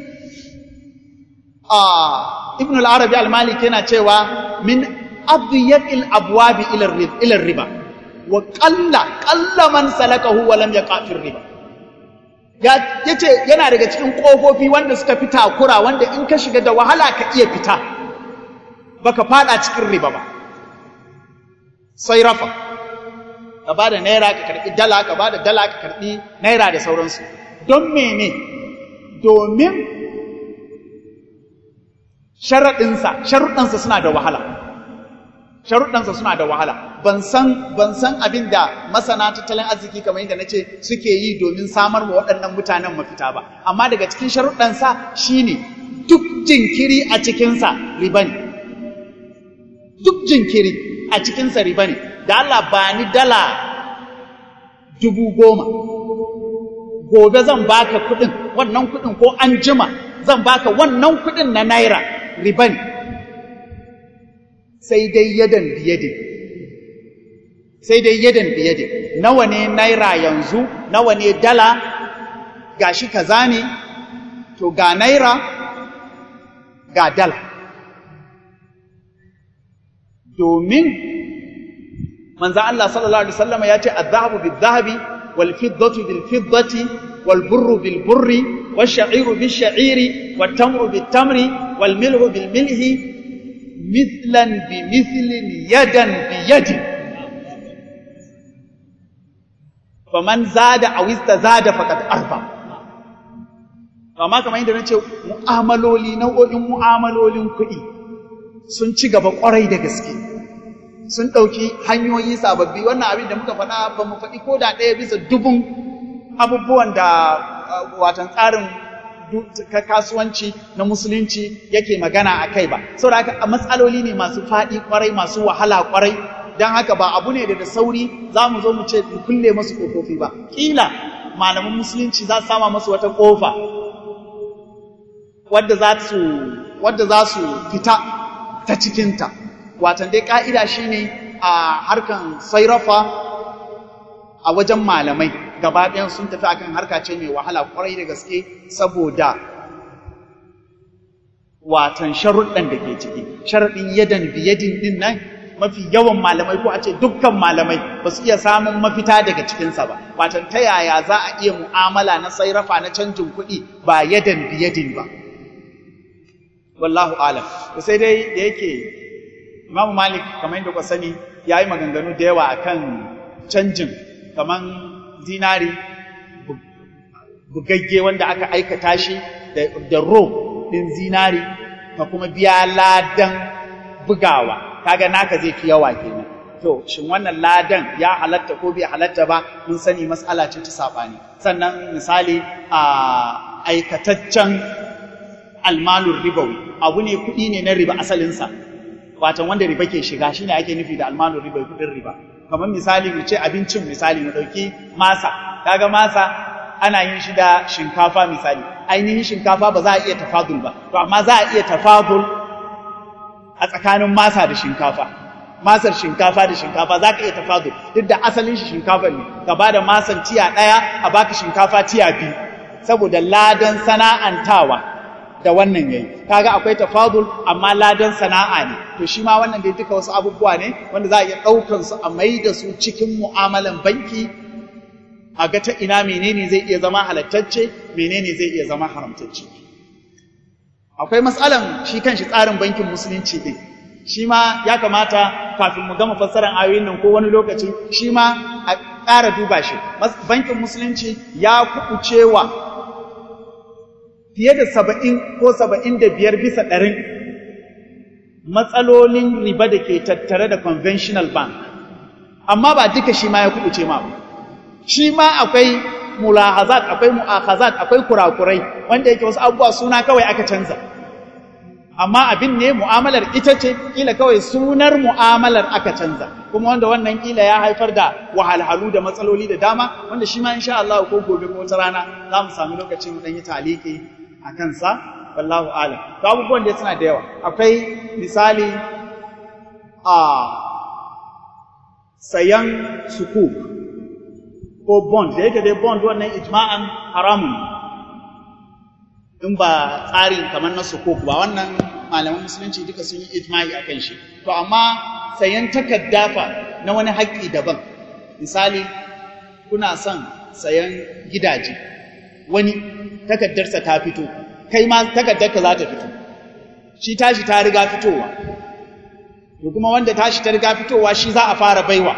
a ibn al-arabi al-maliki yana cewa min adyaqil abwabi ila riba wa qalla qalla man salakahu wa lam yaqa fi riba ya yace yana daga cikin kofofi wanda suka fi takura wanda in ka shiga da wahala ka iya fita baka fada cikin riba ba sai rafa ka ba da naira ka karɓi dala ka ba da dala ka karɓi naira da sauransu don mene domin sharaɗinsa sharuɗansa suna da wahala sharuɗansa suna da wahala ban san ban san abin da masana tattalin arziki kamar yadda nace suke yi domin samar wa waɗannan mutanen mafita ba amma daga cikin sharuɗansa shine duk jinkiri a cikinsa riba ne duk jinkiri a cikinsa riba ne da Allah ba ni dala dubu goma gobe zan baka kuɗin wannan kuɗin ko an jima zan baka wannan kuɗin na naira riba ne sai dai yadan biyade sai dai yadan biyade nawa ne naira yanzu nawa ne dala gashi kaza ne to ga naira ga dala domin manzo Allah sallallahu alaihi wasallam ya ce adh-dhahabu bidh-dhahabi wal fiddatu bil fiddati wal burru bil burri wash sha'iru bish sha'iri wat tamru bit tamri wal milhu bil milhi mithlan bi mithlin yadan bi yadin faman zada aw istazada faqad arba amma kamar yadda nace mu'amaloli nau'o'in mu'amalolin kuɗi sun ci gaba ƙwarai da gaske sun ɗauki hanyoyi sababbi wannan abin da muka faɗa ba mu faɗi ko da ɗaya bisa dubun abubuwan da watan tsarin kasuwanci na musulunci yake magana a kai ba saboda haka matsaloli ne masu faɗi ƙwarai masu wahala ƙwarai don haka ba abu ne da da sauri za mu zo mu ce mu kulle masu ƙofofi ba ƙila malaman musulunci za su sama masu wata ƙofa wadda za su wadda za su fita ta cikinta watan dai ƙa'ida shine a harkan sairafa a wajen malamai gaba ɗayan sun tafi akan harka ce mai wahala ƙwarai da gaske saboda watan sharuɗan da ke ciki sharaɗin yadan biyadin ɗin nan mafi yawan malamai ko a ce dukkan malamai ba su iya samun mafita daga cikinsa ba watan ta yaya za a iya mu'amala na sairafa na canjin kuɗi ba yadan biyadin ba wallahu alam sai dai da yake imamu malik kamar yadda ku sani ya yi maganganu da yawa akan canjin kamar zinari bugagge wanda aka aikata shi da ro ɗin zinari ka kuma biya ladan bugawa kaga naka zai fi yawa kenan to shin wannan ladan ya halatta ko bai halatta ba mun sani mas'ala ce ta sabani sannan misali a aikataccen almalur ribawi abu ne kuɗi ne na riba asalinsa watan wanda riba ke shiga shine ake nufi da almalur ribawi kuɗin riba kamar misali mu ce abincin misali mu ɗauki masa kaga masa ana yin shi da shinkafa misali ainihin shinkafa ba za a iya tafadul ba to amma za a iya tafadul a tsakanin masa da shinkafa masar shinkafa da shinkafa za ka iya tafadul duk da asalin shi shinkafa ne ka ba da masan tiya ɗaya a baka shinkafa tiya biyu saboda ladan sana'antawa da wannan yayi kaga akwai tafadul amma ladan sana'a ne to shi ma wannan dai duka wasu abubuwa ne wanda za a iya ɗaukan su a mai da su cikin mu'amalan banki a ga ta ina menene zai iya zama halattacce menene zai iya zama haramtacce akwai matsalan shi kanshi tsarin bankin musulunci din shi ma ya kamata kafin mu gama fassarar ayoyin nan ko wani lokaci shi ma a ƙara duba shi bankin musulunci ya kuɓucewa fiye da saba'in ko saba'in da biyar bisa ɗarin matsalolin riba da ke tattare da conventional bank amma ba duka shi ma ya kuɓuce ma ba shi ma akwai mulahazat akwai mu'akhazat akwai kurakurai wanda yake wasu abubuwa suna kawai aka canza amma abin ne mu'amalar ita ce kila kawai sunar mu'amalar aka canza kuma wanda wannan kila ya haifar da wahalhalu da matsaloli da dama wanda shi ma insha Allah ko gobe ko wata rana za mu sami lokaci mu dan yi taliki a kansa wallahu alam to abubuwan da suna da yawa akwai misali a sayan sukuk ko bond da yake dai bond wannan ijma'an haramun in ba tsarin kamar na sukuk ba wannan malaman musulunci duka sun yi ijma'i akan shi to amma sayan takarda fa na wani haƙƙi daban misali kuna son sayan gidaje wani takardarsa ta fito kai ma takardarka za ta fito shi tashi ta riga fitowa to kuma wanda tashi ta riga fitowa shi za a fara baiwa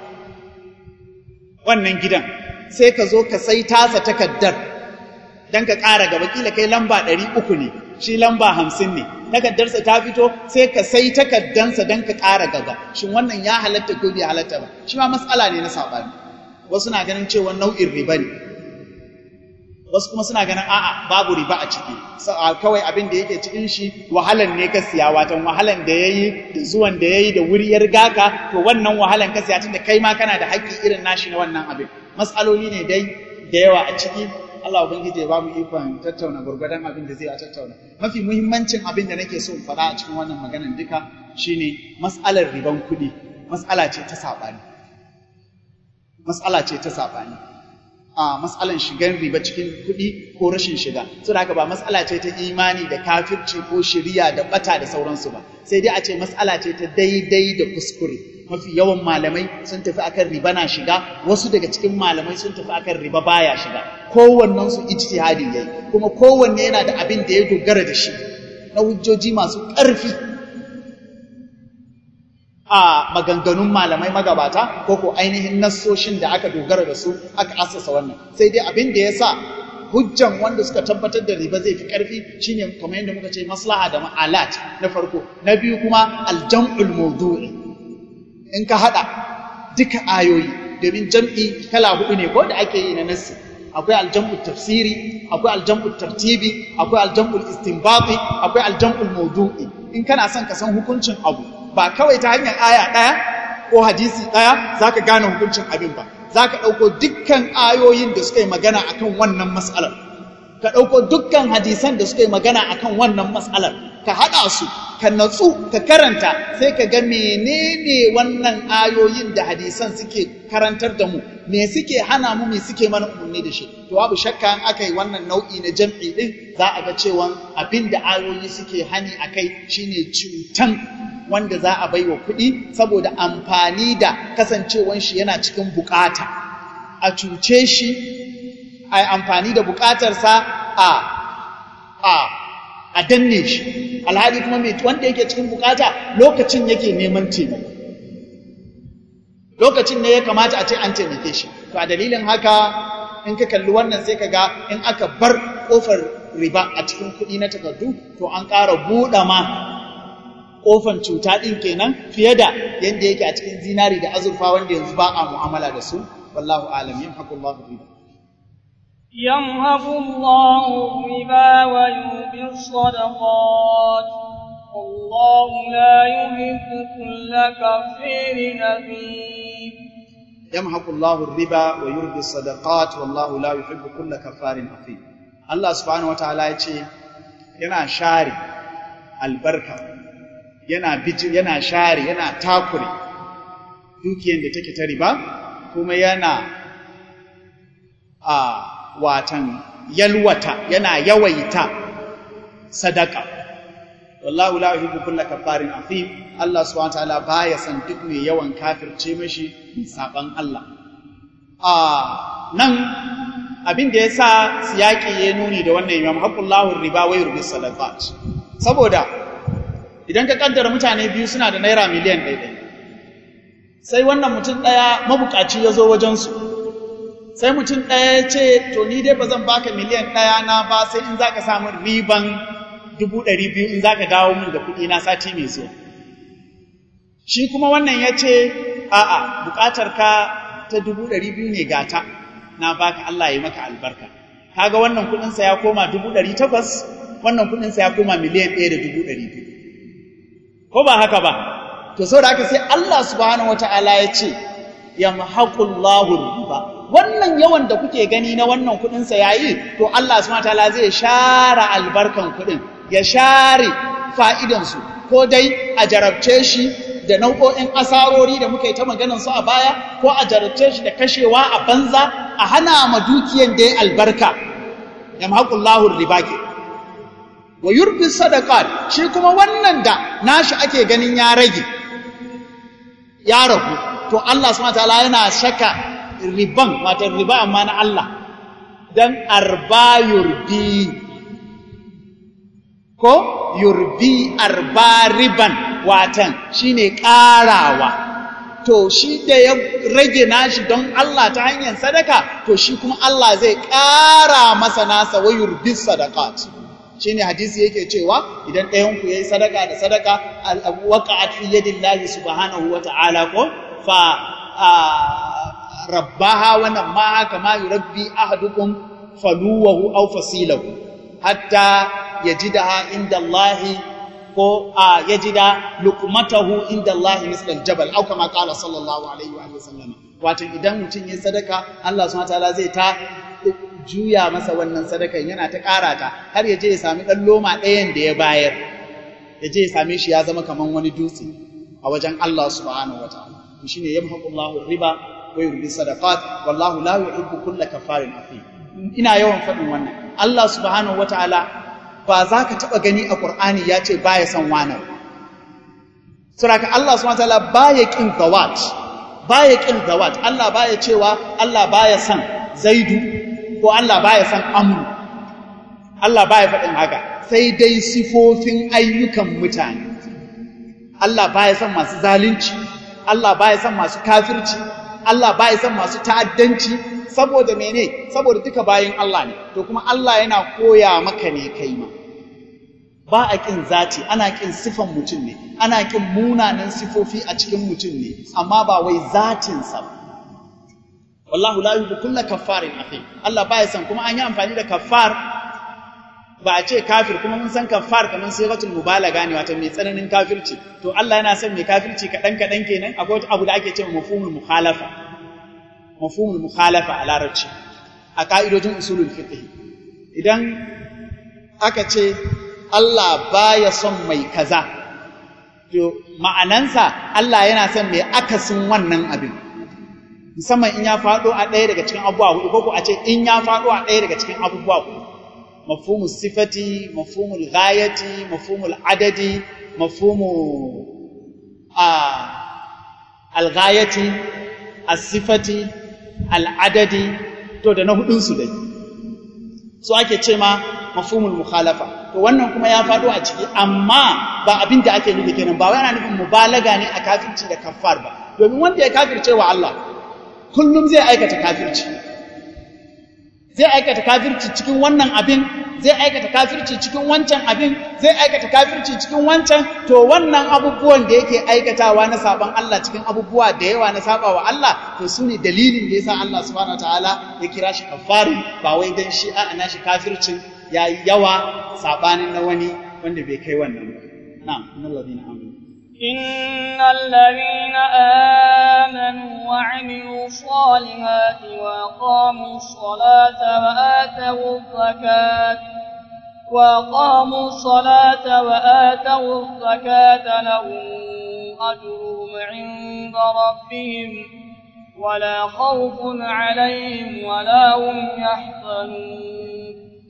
wannan gidan sai ka zo ka sai tasa takardar don ka ƙara gaba kila kai lamba ɗari uku ne shi lamba hamsin ne takardarsa ta fito sai ka sai takardansa don ka ƙara gaba shin wannan ya halatta ko bai halatta ba shi ma matsala ne na saɓani wasu na ganin cewa nau'in riba ne wasu kuma suna ganin a'a babu riba a ciki kawai abin da yake cikin shi wahalan ne ka siya watan wahalan da yayi da zuwan da yayi da wuri ya riga ka to wannan wahalan ka siya tunda kai ma kana da haƙƙi irin nashi na wannan abin matsaloli ne dai da yawa a ciki Allah ubangiji ya ba mu ikon tattauna gurgurdan abin da zai a tattauna mafi muhimmancin abin da nake so in faɗa a cikin wannan maganan duka shine mas'alar riban kuɗi mas'ala ce ta saɓani mas'ala ce ta saɓani a matsalan shigan riba cikin kuɗi ko rashin shiga saboda haka ba matsala ce ta imani da kafirci ko shiriya da bata da sauransu ba sai dai a ce matsala ce ta daidai da kuskure mafi yawan malamai sun tafi akan riba na shiga wasu daga cikin malamai sun tafi akan riba baya shiga kowannen su ijtihadi yayi kuma kowanne yana da abin da ya dogara da shi na hujjoji masu ƙarfi a maganganun malamai magabata ko ko ainihin nassoshin da aka dogara da su aka assasa wannan sai dai abin da ya sa hujjan wanda suka tabbatar da riba zai fi ƙarfi shine kamar yadda muka ce maslaha da ma'alat na farko na biyu kuma aljam'ul mawdu'i in ka hada duka ayoyi domin jam'i kala hudu ne ko da ake yi na nassi akwai aljam'ul tafsiri akwai aljam'ul tartibi akwai aljam'ul istinbati akwai aljam'ul mawdu'i in kana son ka san hukuncin abu ba kawai ta hanyar aya ɗaya ko hadisi ɗaya za ka gane hukuncin abin ba za ka ɗauko dukkan ayoyin da suka yi magana akan wannan matsalar ka ɗauko dukkan hadisan da suka yi magana akan wannan matsalar ka haɗa su ka natsu ka karanta sai ka ga menene wannan ayoyin da hadisan suke karantar da mu me suke hana mu me suke mana umarni da shi to babu shakka in aka yi wannan nau'i na jam'i din za a ga cewa abin da ayoyi suke hani akai shine cutan wanda za a baiwa kuɗi saboda amfani da kasancewan shi yana cikin bukata a cuce shi a amfani da bukatarsa a a a danne shi alhali kuma mai wanda yake cikin bukata lokacin yake neman taimako lokacin ne ya kamata a ce an taimake shi to a dalilin haka in ka kalli wannan sai ka ga in aka bar kofar riba a cikin kuɗi na takardu to an ƙara buɗe ma kofan cuta ɗin kenan fiye da yadda yake a cikin zinari da azurfa wanda yanzu ba a mu'amala da su wallahu alam yamhaqullahu riba يمهق الله الربا ويربي الصدقات والله لا يحب كل كفير أثيم يمحق الله الربا ويربي الصدقات والله لا يحب كل كفار أثيم الله سبحانه وتعالى يقول yana share albarka yana bijir yana share yana takure dukiyar da take ta riba kuma yana a watan yalwata yana yawaita sadaka wallahu la yuhibbu kulla kafarin afim Allah subhanahu wataala baya san duk mai yawan kafirce mashi saban Allah a nan abin da yasa siyaki ya nuni da wannan imam haqqullahu riba wa yurbi sadaqat saboda idan ka kaddara mutane biyu suna da naira miliyan ɗaya sai wannan mutum ɗaya mabukaci ya zo wajensu sai mutum ɗaya ya ce to ni dai ba zan baka miliyan ɗaya na ba sai in za ka samu riban dubu ɗari biyu in za ka dawo min da kuɗi na sati mai zuwa shi kuma wannan ya ce a'a buƙatar ka ta dubu ɗari biyu ne gata na baka Allah ya maka albarka kaga wannan kuɗinsa ya koma dubu ɗari takwas wannan kuɗinsa ya koma miliyan ɗaya da dubu ɗari biyu ko ba haka ba to saboda haka sai Allah subhanahu wata'ala ya ce yamhaqullahu riba wannan yawan da kuke gani na wannan kuɗin sa yayi to Allah subhanahu wataala zai share albarkan kuɗin ya share fa'idan su ko dai a jarabce shi da nau'o'in asarori da muka yi ta maganar su a baya ko a jarabce shi da kashewa a banza a hana ma dukiyan da ya albarka yamhaqullahu riba ke wa yurbi sadaqat shi kuma wannan da nashi ake ganin ya rage ya ragu to Allah subhanahu wataala yana shaka riban wato riba amma na Allah dan arba yurbi ko yurbi arba riban watan shine karawa to shi da ya rage nashi don Allah ta hanyar sadaka to shi kuma Allah zai ƙara masa nasa wa yurbi sadaqat shine hadisi yake cewa idan ɗayan ku yayi sadaka da sadaka waqa'at fi yadillahi subhanahu wa ta'ala ko fa rabbaha wa namaha kama yurabbi ahadukum faluwahu aw fasilahu hatta yajidaha inda Allah ko yajida luqmatahu inda Allah misla aljabal aw kama qala sallallahu alaihi wa sallam wato idan mutum yayi sadaka Allah subhanahu wa ta'ala zai ta juya masa wannan sadakan yana ta ƙara ta har ya je ya sami ɗan loma ɗayan da ya bayar ya je ya same shi ya zama kaman wani dutse a wajen Allah subhanahu wa ta'ala to shine yamhaqu Allahu riba wa yurbi sadaqat wallahu la yuhibbu kulla kafarin athim ina yawan faɗin wannan Allah subhanahu wa ta'ala ba za ka taɓa gani a Qur'ani ya ce baya son wani saboda Allah subhanahu wataala baya kin zawat baya kin zawat Allah baya cewa Allah baya son zaidu ko Allah baya son amru Allah baya faɗin haka sai dai sifofin ayyukan mutane Allah baya son masu zalunci Allah baya son masu kafirci Allah baya son masu ta'addanci saboda mene saboda duka bayin Allah ne to kuma Allah yana koya maka ne kai ma ba a ƙin zati ana ƙin sifan mutum ne ana ƙin munanan sifofi a cikin mutum ne amma ba wai zatinsa ba wallahu la yuhibbu kulla kaffarin athim Allah baya san kuma an yi amfani da kaffar ba a ce kafir kuma mun san kaffar kamar sigatul mubalaga ne wato mai tsananin kafirci to Allah yana son mai kafirci kadan kadan kenan akwai wata abu da ake cewa mafhumul mukhalafa mafhumul mukhalafa a larabci a ka'idojin usulul fiqh idan aka ce Allah baya son mai kaza to ma'anansa Allah yana son mai akasin wannan abin musamman in ya faɗo a ɗaya daga cikin abubuwa hudu ko a ce in ya faɗo a ɗaya daga cikin abubuwa hudu mafhumul sifati mafhumul ghayati mafhumul adadi mafhumu a al-ghayati as-sifati al-adadi to da na hudun su dai so ake ce ma mafhumul mukhalafa to wannan kuma ya faɗo a ciki amma ba abin da ake nufi kenan ba wai ana nufin mubalaga ne a kafirci da kaffar ba domin wanda ya kafirce wa Allah kullum zai aikata kafirci zai aikata kafirci cikin wannan abin zai aikata kafirci cikin wancan abin zai aikata kafirci cikin wancan to wannan abubuwan da yake aikatawa na saban Allah cikin abubuwa da yawa na saba wa Allah to su ne dalilin da yasa Allah subhanahu wataala ya kira shi kafarin ba wai dan shi a ana shi kafircin yayi yawa sabanin na wani wanda bai kai wannan ba na'am innal ladina amanu إن الذين آمنوا وعملوا الصالحات وأقاموا الصلاة وآتوا الزكاة وأقاموا الصلاة وآتوا الزكاة لهم أجرهم عند ربهم ولا خوف عليهم ولا هم يحزنون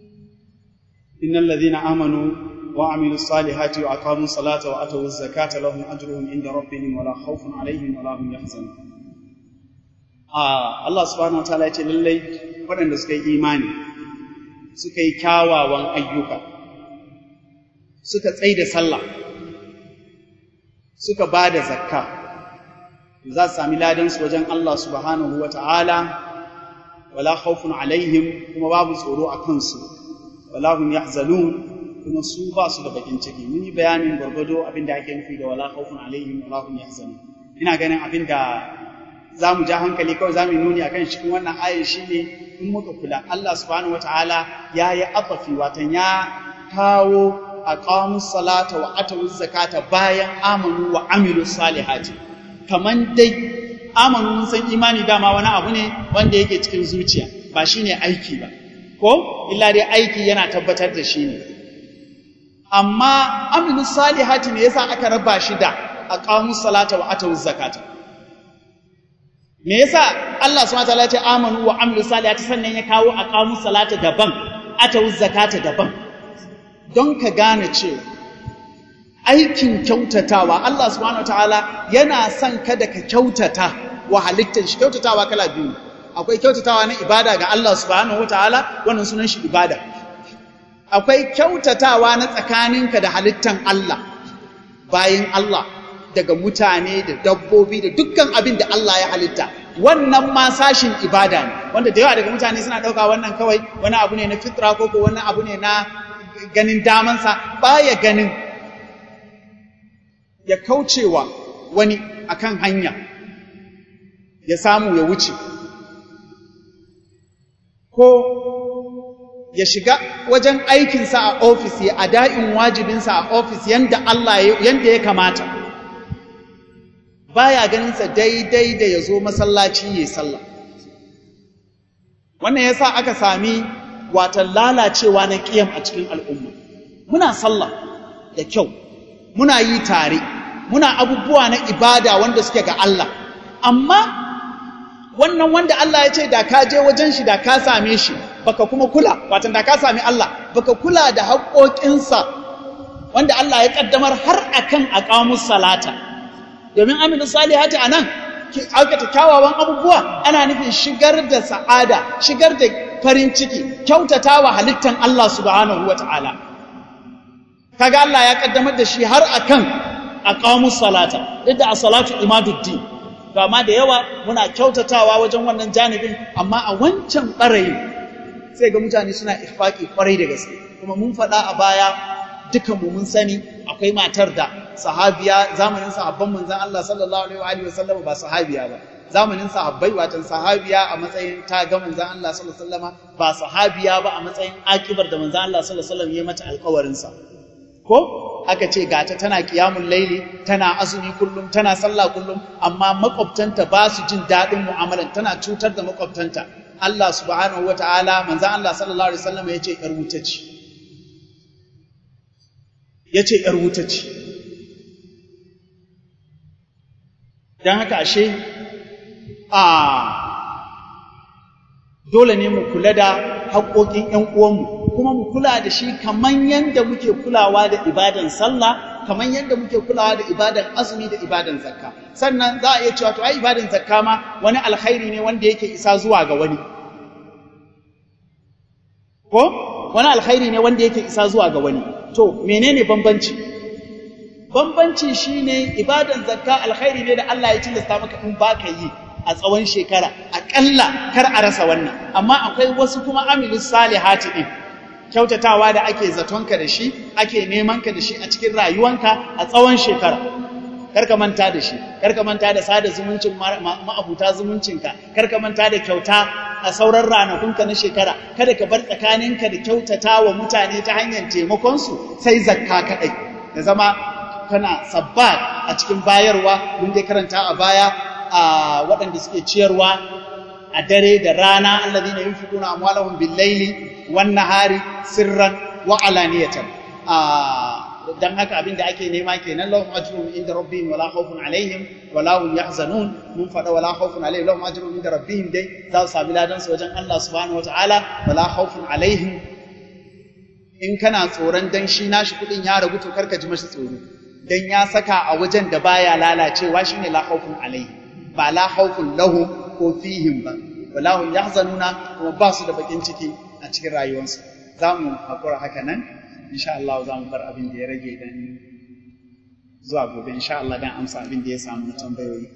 إن الذين آمنوا وعملوا الصالحات وأقاموا الصلاة وأتوا الزكاة لهم أجرهم عند ربهم ولا خوف عليهم ولا هم يحزنون آه الله سبحانه وتعالى يقول للي waɗanda suka yi imani suka yi kyawawan ayyuka suka tsai da sallah suka ba da zakka za su sami ladansu wajen Allah subhanahu wa ta'ala wala khawfun alaihim kuma babu tsoro a kansu wala hum yahzanun kuma su ba su da bakin ciki mun yi bayanin gwargwado abin da ake nufi da wala khawfun alaihim wala hum yahzanun ina ganin abin da za mu ja hankali kawai za mu nuni akan cikin wannan ayar shine in muka kula Allah subhanahu wataala ya yi afafi watan ya kawo aqamu salata wa atu zakata bayan amanu wa amilu salihati kaman dai amanu mun san imani dama wani abu ne wanda yake cikin zuciya ba shine aiki ba ko illa dai aiki yana tabbatar da shi ne amma amilu salihati ne yasa aka raba shi da aqamu salata wa atu zakata me yasa Allah subhanahu wataala ya ce amanu wa amilu salihati sannan ya kawo aqamu salata daban atu zakata daban don ka gane cewa aikin kyautatawa Allah subhanahu wataala yana son kada ka kyautata wa halittar shi kyautatawa kala biyu akwai kyautatawa na ibada ga Allah subhanahu wataala wannan sunan shi ibada akwai kyautatawa na tsakaninka da halittan Allah bayin Allah daga mutane da dabbobi da dukkan abin da Allah ya halitta wannan ma sashin ibada ne wanda da yawa daga mutane suna ɗauka wannan kawai wani abu ne na fitra ko ko wani abu ne na ganin damansa baya ganin ya kaucewa wani akan hanya ya samu ya wuce ko ya shiga wajen aikinsa a ofis ya ada'in wajibinsa a ofis yanda Allah yanda ya kamata baya ganinsa daidai da ya zo masallaci ya sallah wannan yasa aka sami watan lalacewa na ƙiyam a cikin al'umma muna sallah da kyau muna yi tare muna abubuwa na ibada wanda suke ga Allah amma wannan wanda Allah ya ce da ka je wajen shi da ka same shi baka kuma kula watan da ka sami Allah baka kula da haƙoƙinsa wanda Allah ya kaddamar har akan aqamus salata domin amilu salihati anan aikata kyawawan abubuwa ana nufin shigar da sa'ada shigar da farin ciki kyautatawa halittan Allah subhanahu wata'ala kaga Allah ya kaddamar da shi har akan aqamus salata duk da as-salatu imaduddin to amma da yawa muna kyautatawa wajen wannan janibin amma a wancan barayi sai ga mutane suna ifaki kwarai da gaske kuma mun faɗa a baya dukan mu mun sani akwai matar da sahabiya zamanin sahabban manzon Allah sallallahu alaihi wa sallam ba sahabiya ba zamanin sahabbai watan sahabiya a matsayin ta ga manzon Allah sallallahu alaihi wa ba sahabiya ba a matsayin akibar da manzon Allah sallallahu alaihi wa sallam ya mata alƙawarin sa ko aka ce gata tana kiyamun laili tana azumi kullum tana sallah kullum amma makwabtanta ba su jin daɗin mu'amalan tana cutar da makwabtanta Allah subhanahu wataala manzon Allah sallallahu alaihi wa sallam ya ce yar wuta ce ya ce ‘yar wuta ce. Don haka ashe, a dole ne mu kula da haƙoƙin ‘yan uwanmu, kuma mu kula da shi kamar yadda muke kulawa da ibadan sallah, kamar yadda muke kulawa da ibadan azumi da ibadan zakka. Sannan za a iya cewa to ai ibadan zakka ma wani alkhairi ne wanda yake isa zuwa ga wani. Ko? Wani alkhairi ne wanda yake isa zuwa ga wani. To, menene bambanci? Bambanci shine ibadan zakka alkhairi ne da Allah ya tilasta maka in baka yi a tsawon shekara, aƙalla kar a rasa wannan. Amma akwai wasu kuma amilus salihati din. Kyautatawa da ake zatonka da shi, ake neman ka da shi a cikin rayuwanka a tsawon shekara. Karka manta da shi, karka manta da sada zumuncin ma'abuta zumuncinka, karka manta da kyauta a sauran ranakunka na shekara kada ka bar tsakaninka da kyautata wa mutane ta hanyar taimakonsu sai zakka kaɗai da zama kana sabbat a cikin bayarwa mun dai karanta a baya a waɗanda suke ciyarwa a dare da rana allazina yunfiquna amwalahum bil-laili wan-nahari sirran wa alaniyatan dan haka abin da ake nema kenan lahum ajrun inda rabbihim wala khawfun alaihim wala hum yahzanun mun fada wala khawfun alaihim lahum ajrun inda rabbihim dai za su sami ladan su wajen Allah subhanahu wataala wala khawfun alaihim in kana tsoron dan shi nashi kudin ya ragu to karka ji mashi tsoro dan ya saka a wajen da baya lalacewa shine la khawfun alaihi ba la khawfun lahum ko fihim ba wala hum yahzanuna kuma ba su da bakin ciki a cikin rayuwarsu za mu hakura haka nan insha Allah za mu bar abin da ya rage dan zuwa gobe insha Allah dan amsa abin da ya samu na tambayoyi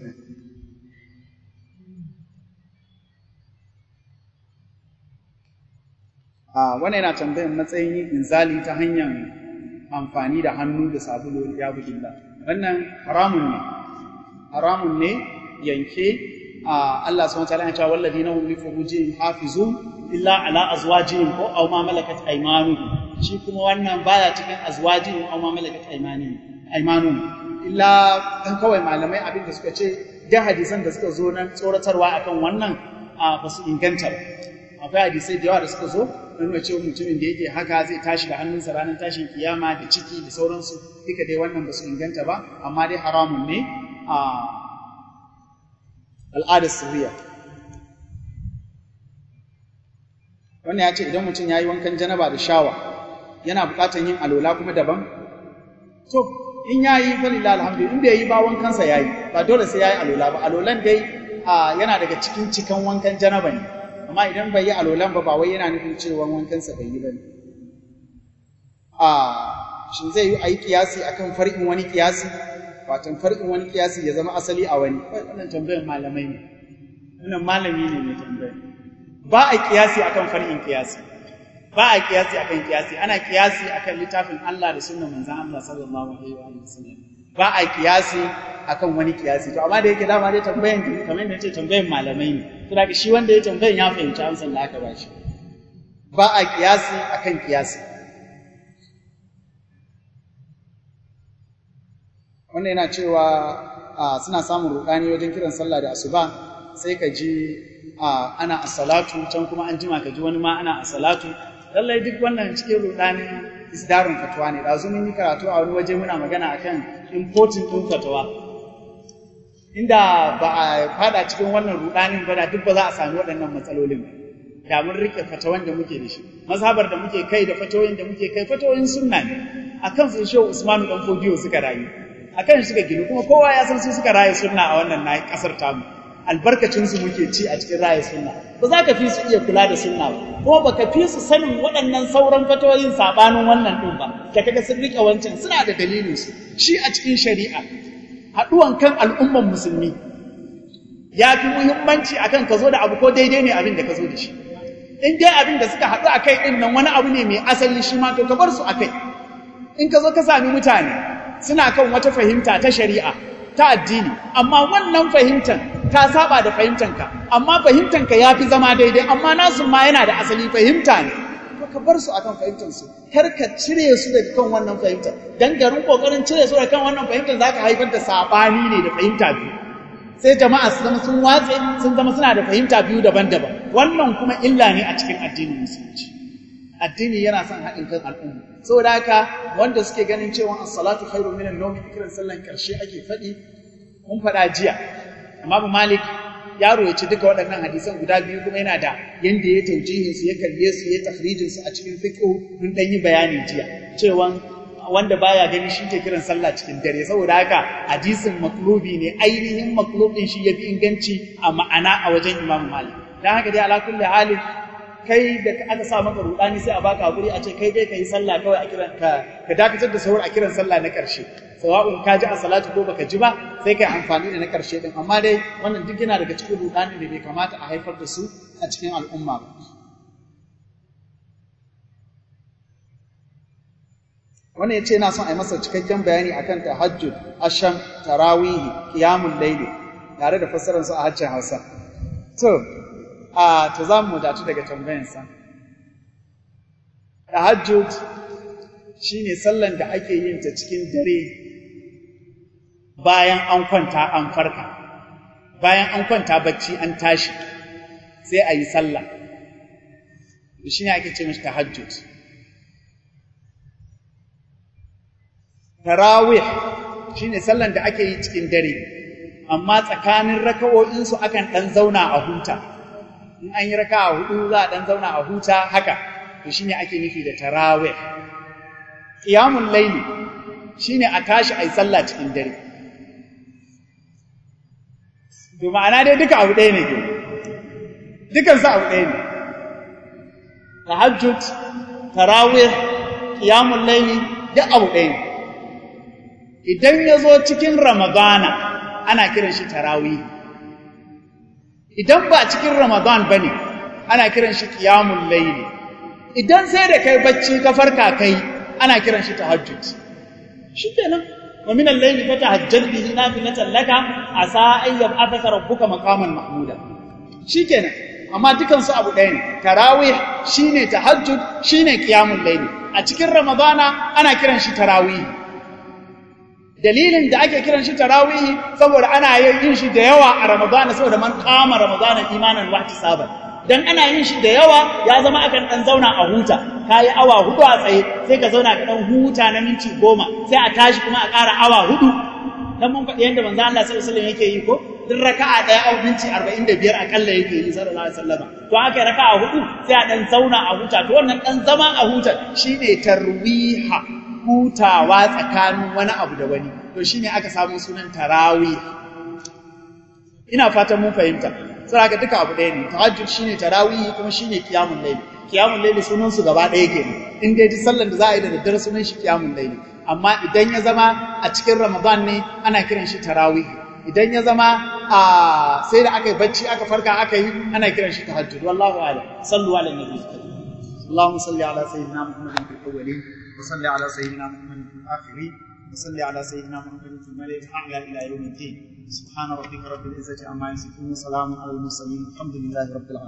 a wannan yana tambayar matsayin yin inzali ta hanyar amfani da hannu da sabulu ya billah wannan haramun ne haramun ne yanke a Allah subhanahu wa ta'ala ya ce walladina hum li furujihim hafizun illa ala azwajihim ko aw ma malakat aymanuhum shi kuma wannan baya cikin azwajin aw ma malakat aymani aymanu illa dan kawai malamai abin da suka ce da hadisan da suka zo nan tsoratarwa akan wannan ba su inganta ba akwai hadisai da yawa da suka zo nuna cewa mutumin da yake haka zai tashi da hannunsa ranar tashin kiyama da ciki da sauransu duka dai wannan ba su inganta ba amma dai haramun ne a al'adar sirriya wannan ya ce idan mutum ya yi wankan janaba da shawa yana buƙatar yin alola kuma daban to in ya yi falila alhamdu in bai yi ba wankansa ya yi ba dole sai ya yi alola ba alolan dai yana daga cikin cikan wankan janaba ne amma idan bai yi alolan ba ba wai yana nufin cewa wankansa bai yi ba ne a shin zai yi a yi kiyasi akan far'in wani kiyasi watan far'in wani kiyasi ya zama asali a wani wannan tambayar malamai ne wannan malami ne mai tambayar ba a kiyasi akan far'in kiyasi ba a kiyasi akan kiyasi ana kiyasi akan littafin Allah da sunnan manzon Allah sallallahu alaihi wa sallam ba a kiyasi akan wani kiyasi to amma da yake dama dai tambayan kamar yadda ce tambayan malamai ne to da shi wanda ya tambayan ya fahimci amsar da aka ba shi ba a kiyasi akan kiyasi wannan yana cewa suna samun rudani wajen kiran sallah da asuba sai ka ji ana asalatu can kuma an jima ka ji wani ma ana asalatu lallai duk wannan cikin rudanin isdarin fatawa ne da mun yi karatu a wani waje muna magana akan importing din fatawa inda ba a fada cikin wannan rudanin ba da duk ba za a sami waɗannan matsalolin da mun rike fatawan da muke da shi mazhabar da muke kai da fatawoyin da muke kai fatawoyin sunna ne akan su shehu Usmanu dan Fodiyo suka rayu akan suka ginu kuma kowa ya san su suka raye sunna a wannan na kasar tamu albarkacin su muke ci a cikin raye sunna ba za ka fi su iya kula da sunna ba kuma baka fi su sanin waɗannan sauran fatoyin sabanin wannan din ba da kaga sun rike wancan suna da dalilin su shi a cikin shari'a haɗuwan kan al'umman musulmi ya fi muhimmanci akan ka zo da abu ko daidai ne abin da ka zo da shi in dai abin da suka haɗu a kai ɗin nan wani abu ne mai asali shi ma to ka bar su a kai in ka zo ka sami mutane suna kan wata fahimta ta shari'a ta addini amma wannan fahimtar ta saba da fahimtanka amma fahimtanka ya fi zama daidai amma nasu ma yana da asali fahimta ne to ka bar su akan fahimtar su kar ka cire su daga kan wannan fahimtar dan garin kokarin cire su daga kan wannan fahimtar zaka haifar da sabani ne da fahimta biyu sai jama'a su zama sun watse sun zama suna da fahimta biyu daban-daban wannan kuma illa ne a cikin addinin musulunci addini yana son haɗin kan al'umma saboda haka wanda suke ganin cewa as-salatu khairu minan nawm kiran sallan karshe ake faɗi mun faɗa jiya amma Malik ya royaci duka waɗannan hadisan guda biyu kuma yana da yanda ya taujihin su ya kalle su ya takhrijin su a cikin fiqh mun dan yi bayani jiya cewa wanda baya gani shi ke kiran sallah cikin dare saboda haka hadisin maklubi ne ainihin maklubin shi yafi inganci a ma'ana a wajen Imam Malik dan haka dai ala kulli halin kai da aka sa maka rudani sai a baka hakuri a ce kai dai kai sallah kawai a kiran ka ka dakatar da sahur a kiran sallah na karshe sawa'un ka ji a salatu ko baka ji ba sai kai amfani da na karshe din amma dai wannan duk yana daga cikin rudani da bai kamata a haifar da su a cikin al'umma ba wannan ya ce yana son a yi masa cikakken bayani akan tahajjud asham tarawihi qiyamul layli tare da fassarar su a harshen Hausa to a to za mu wadatu daga tambayan sa tahajjud shine sallan da ake yin ta cikin dare bayan an kwanta an farka bayan an kwanta bacci an tashi sai a yi sallah shine ake ce mishi tahajjud tarawih shine sallan da ake yi cikin dare amma tsakanin raka'o'insu akan dan zauna a huta in an yi raka'a hudu za a dan zauna a huta haka to shine ake nufi da tarawih qiyamul layli shine a tashi ayi sallah cikin dare to ma'ana dai duka abu ɗaya ne ke dukan su abu ɗaya ne tahajjud tarawih qiyamul layli duk abu ɗaya ne idan ya zo cikin Ramadana ana kiran shi tarawih idan ba cikin Ramadan ba ne ana kiran shi ƙiyamun laili idan sai da kai bacci ka farka kai ana kiran shi tahajjud shi kenan wa min al-layli fa tahajjad bihi nafilatan laka asa an yab'athaka rabbuka maqaman mahmuda shikenan amma dukan su abu ɗaya ne tarawih shine tahajjud shine qiyamul layli a cikin ramadana ana kiran shi tarawih dalilin da ake kiran shi tarawihi saboda ana yin shi da yawa a ramadana saboda man kama ramadana imanan wa ihtisaban dan ana yin shi da yawa ya zama akan dan zauna a huta kayi awa hudu a tsaye sai ka zauna ka dan huta na minti goma sai a tashi kuma a ƙara awa hudu dan mun faɗi yadda manzo Allah sallallahu alaihi wasallam yake yi ko duk raka'a ɗaya a minti 45 akalla yake yi sallallahu alaihi wasallam to aka raka'a hudu sai a dan zauna a huta to wannan dan zama a huta shine tarwiha hutawa tsakanin wani abu da wani to shine aka samu sunan tarawih ina fatan mun fahimta sai aka duka abu ɗaya ne tahajjud shine tarawih kuma shine qiyamul layl qiyamul layl sunan su gaba ɗaya kenan in dai duk sallar da za a yi da daddare sunan shi qiyamul layl amma idan ya zama a cikin ramadan ne ana kiran shi tarawih idan ya zama a sai da aka yi bacci aka farka aka yi ana kiran shi tahajjud wallahu a'lam sallu ala nabi اللهم صل على سيدنا محمد في الاولين وصل على سيدنا محمد في الاخرين وصل على سيدنا محمد في الملأ الاعلى الى يوم الدين سبحان ربك رب العزه عما يصفون وسلام على المرسلين الحمد لله رب العالمين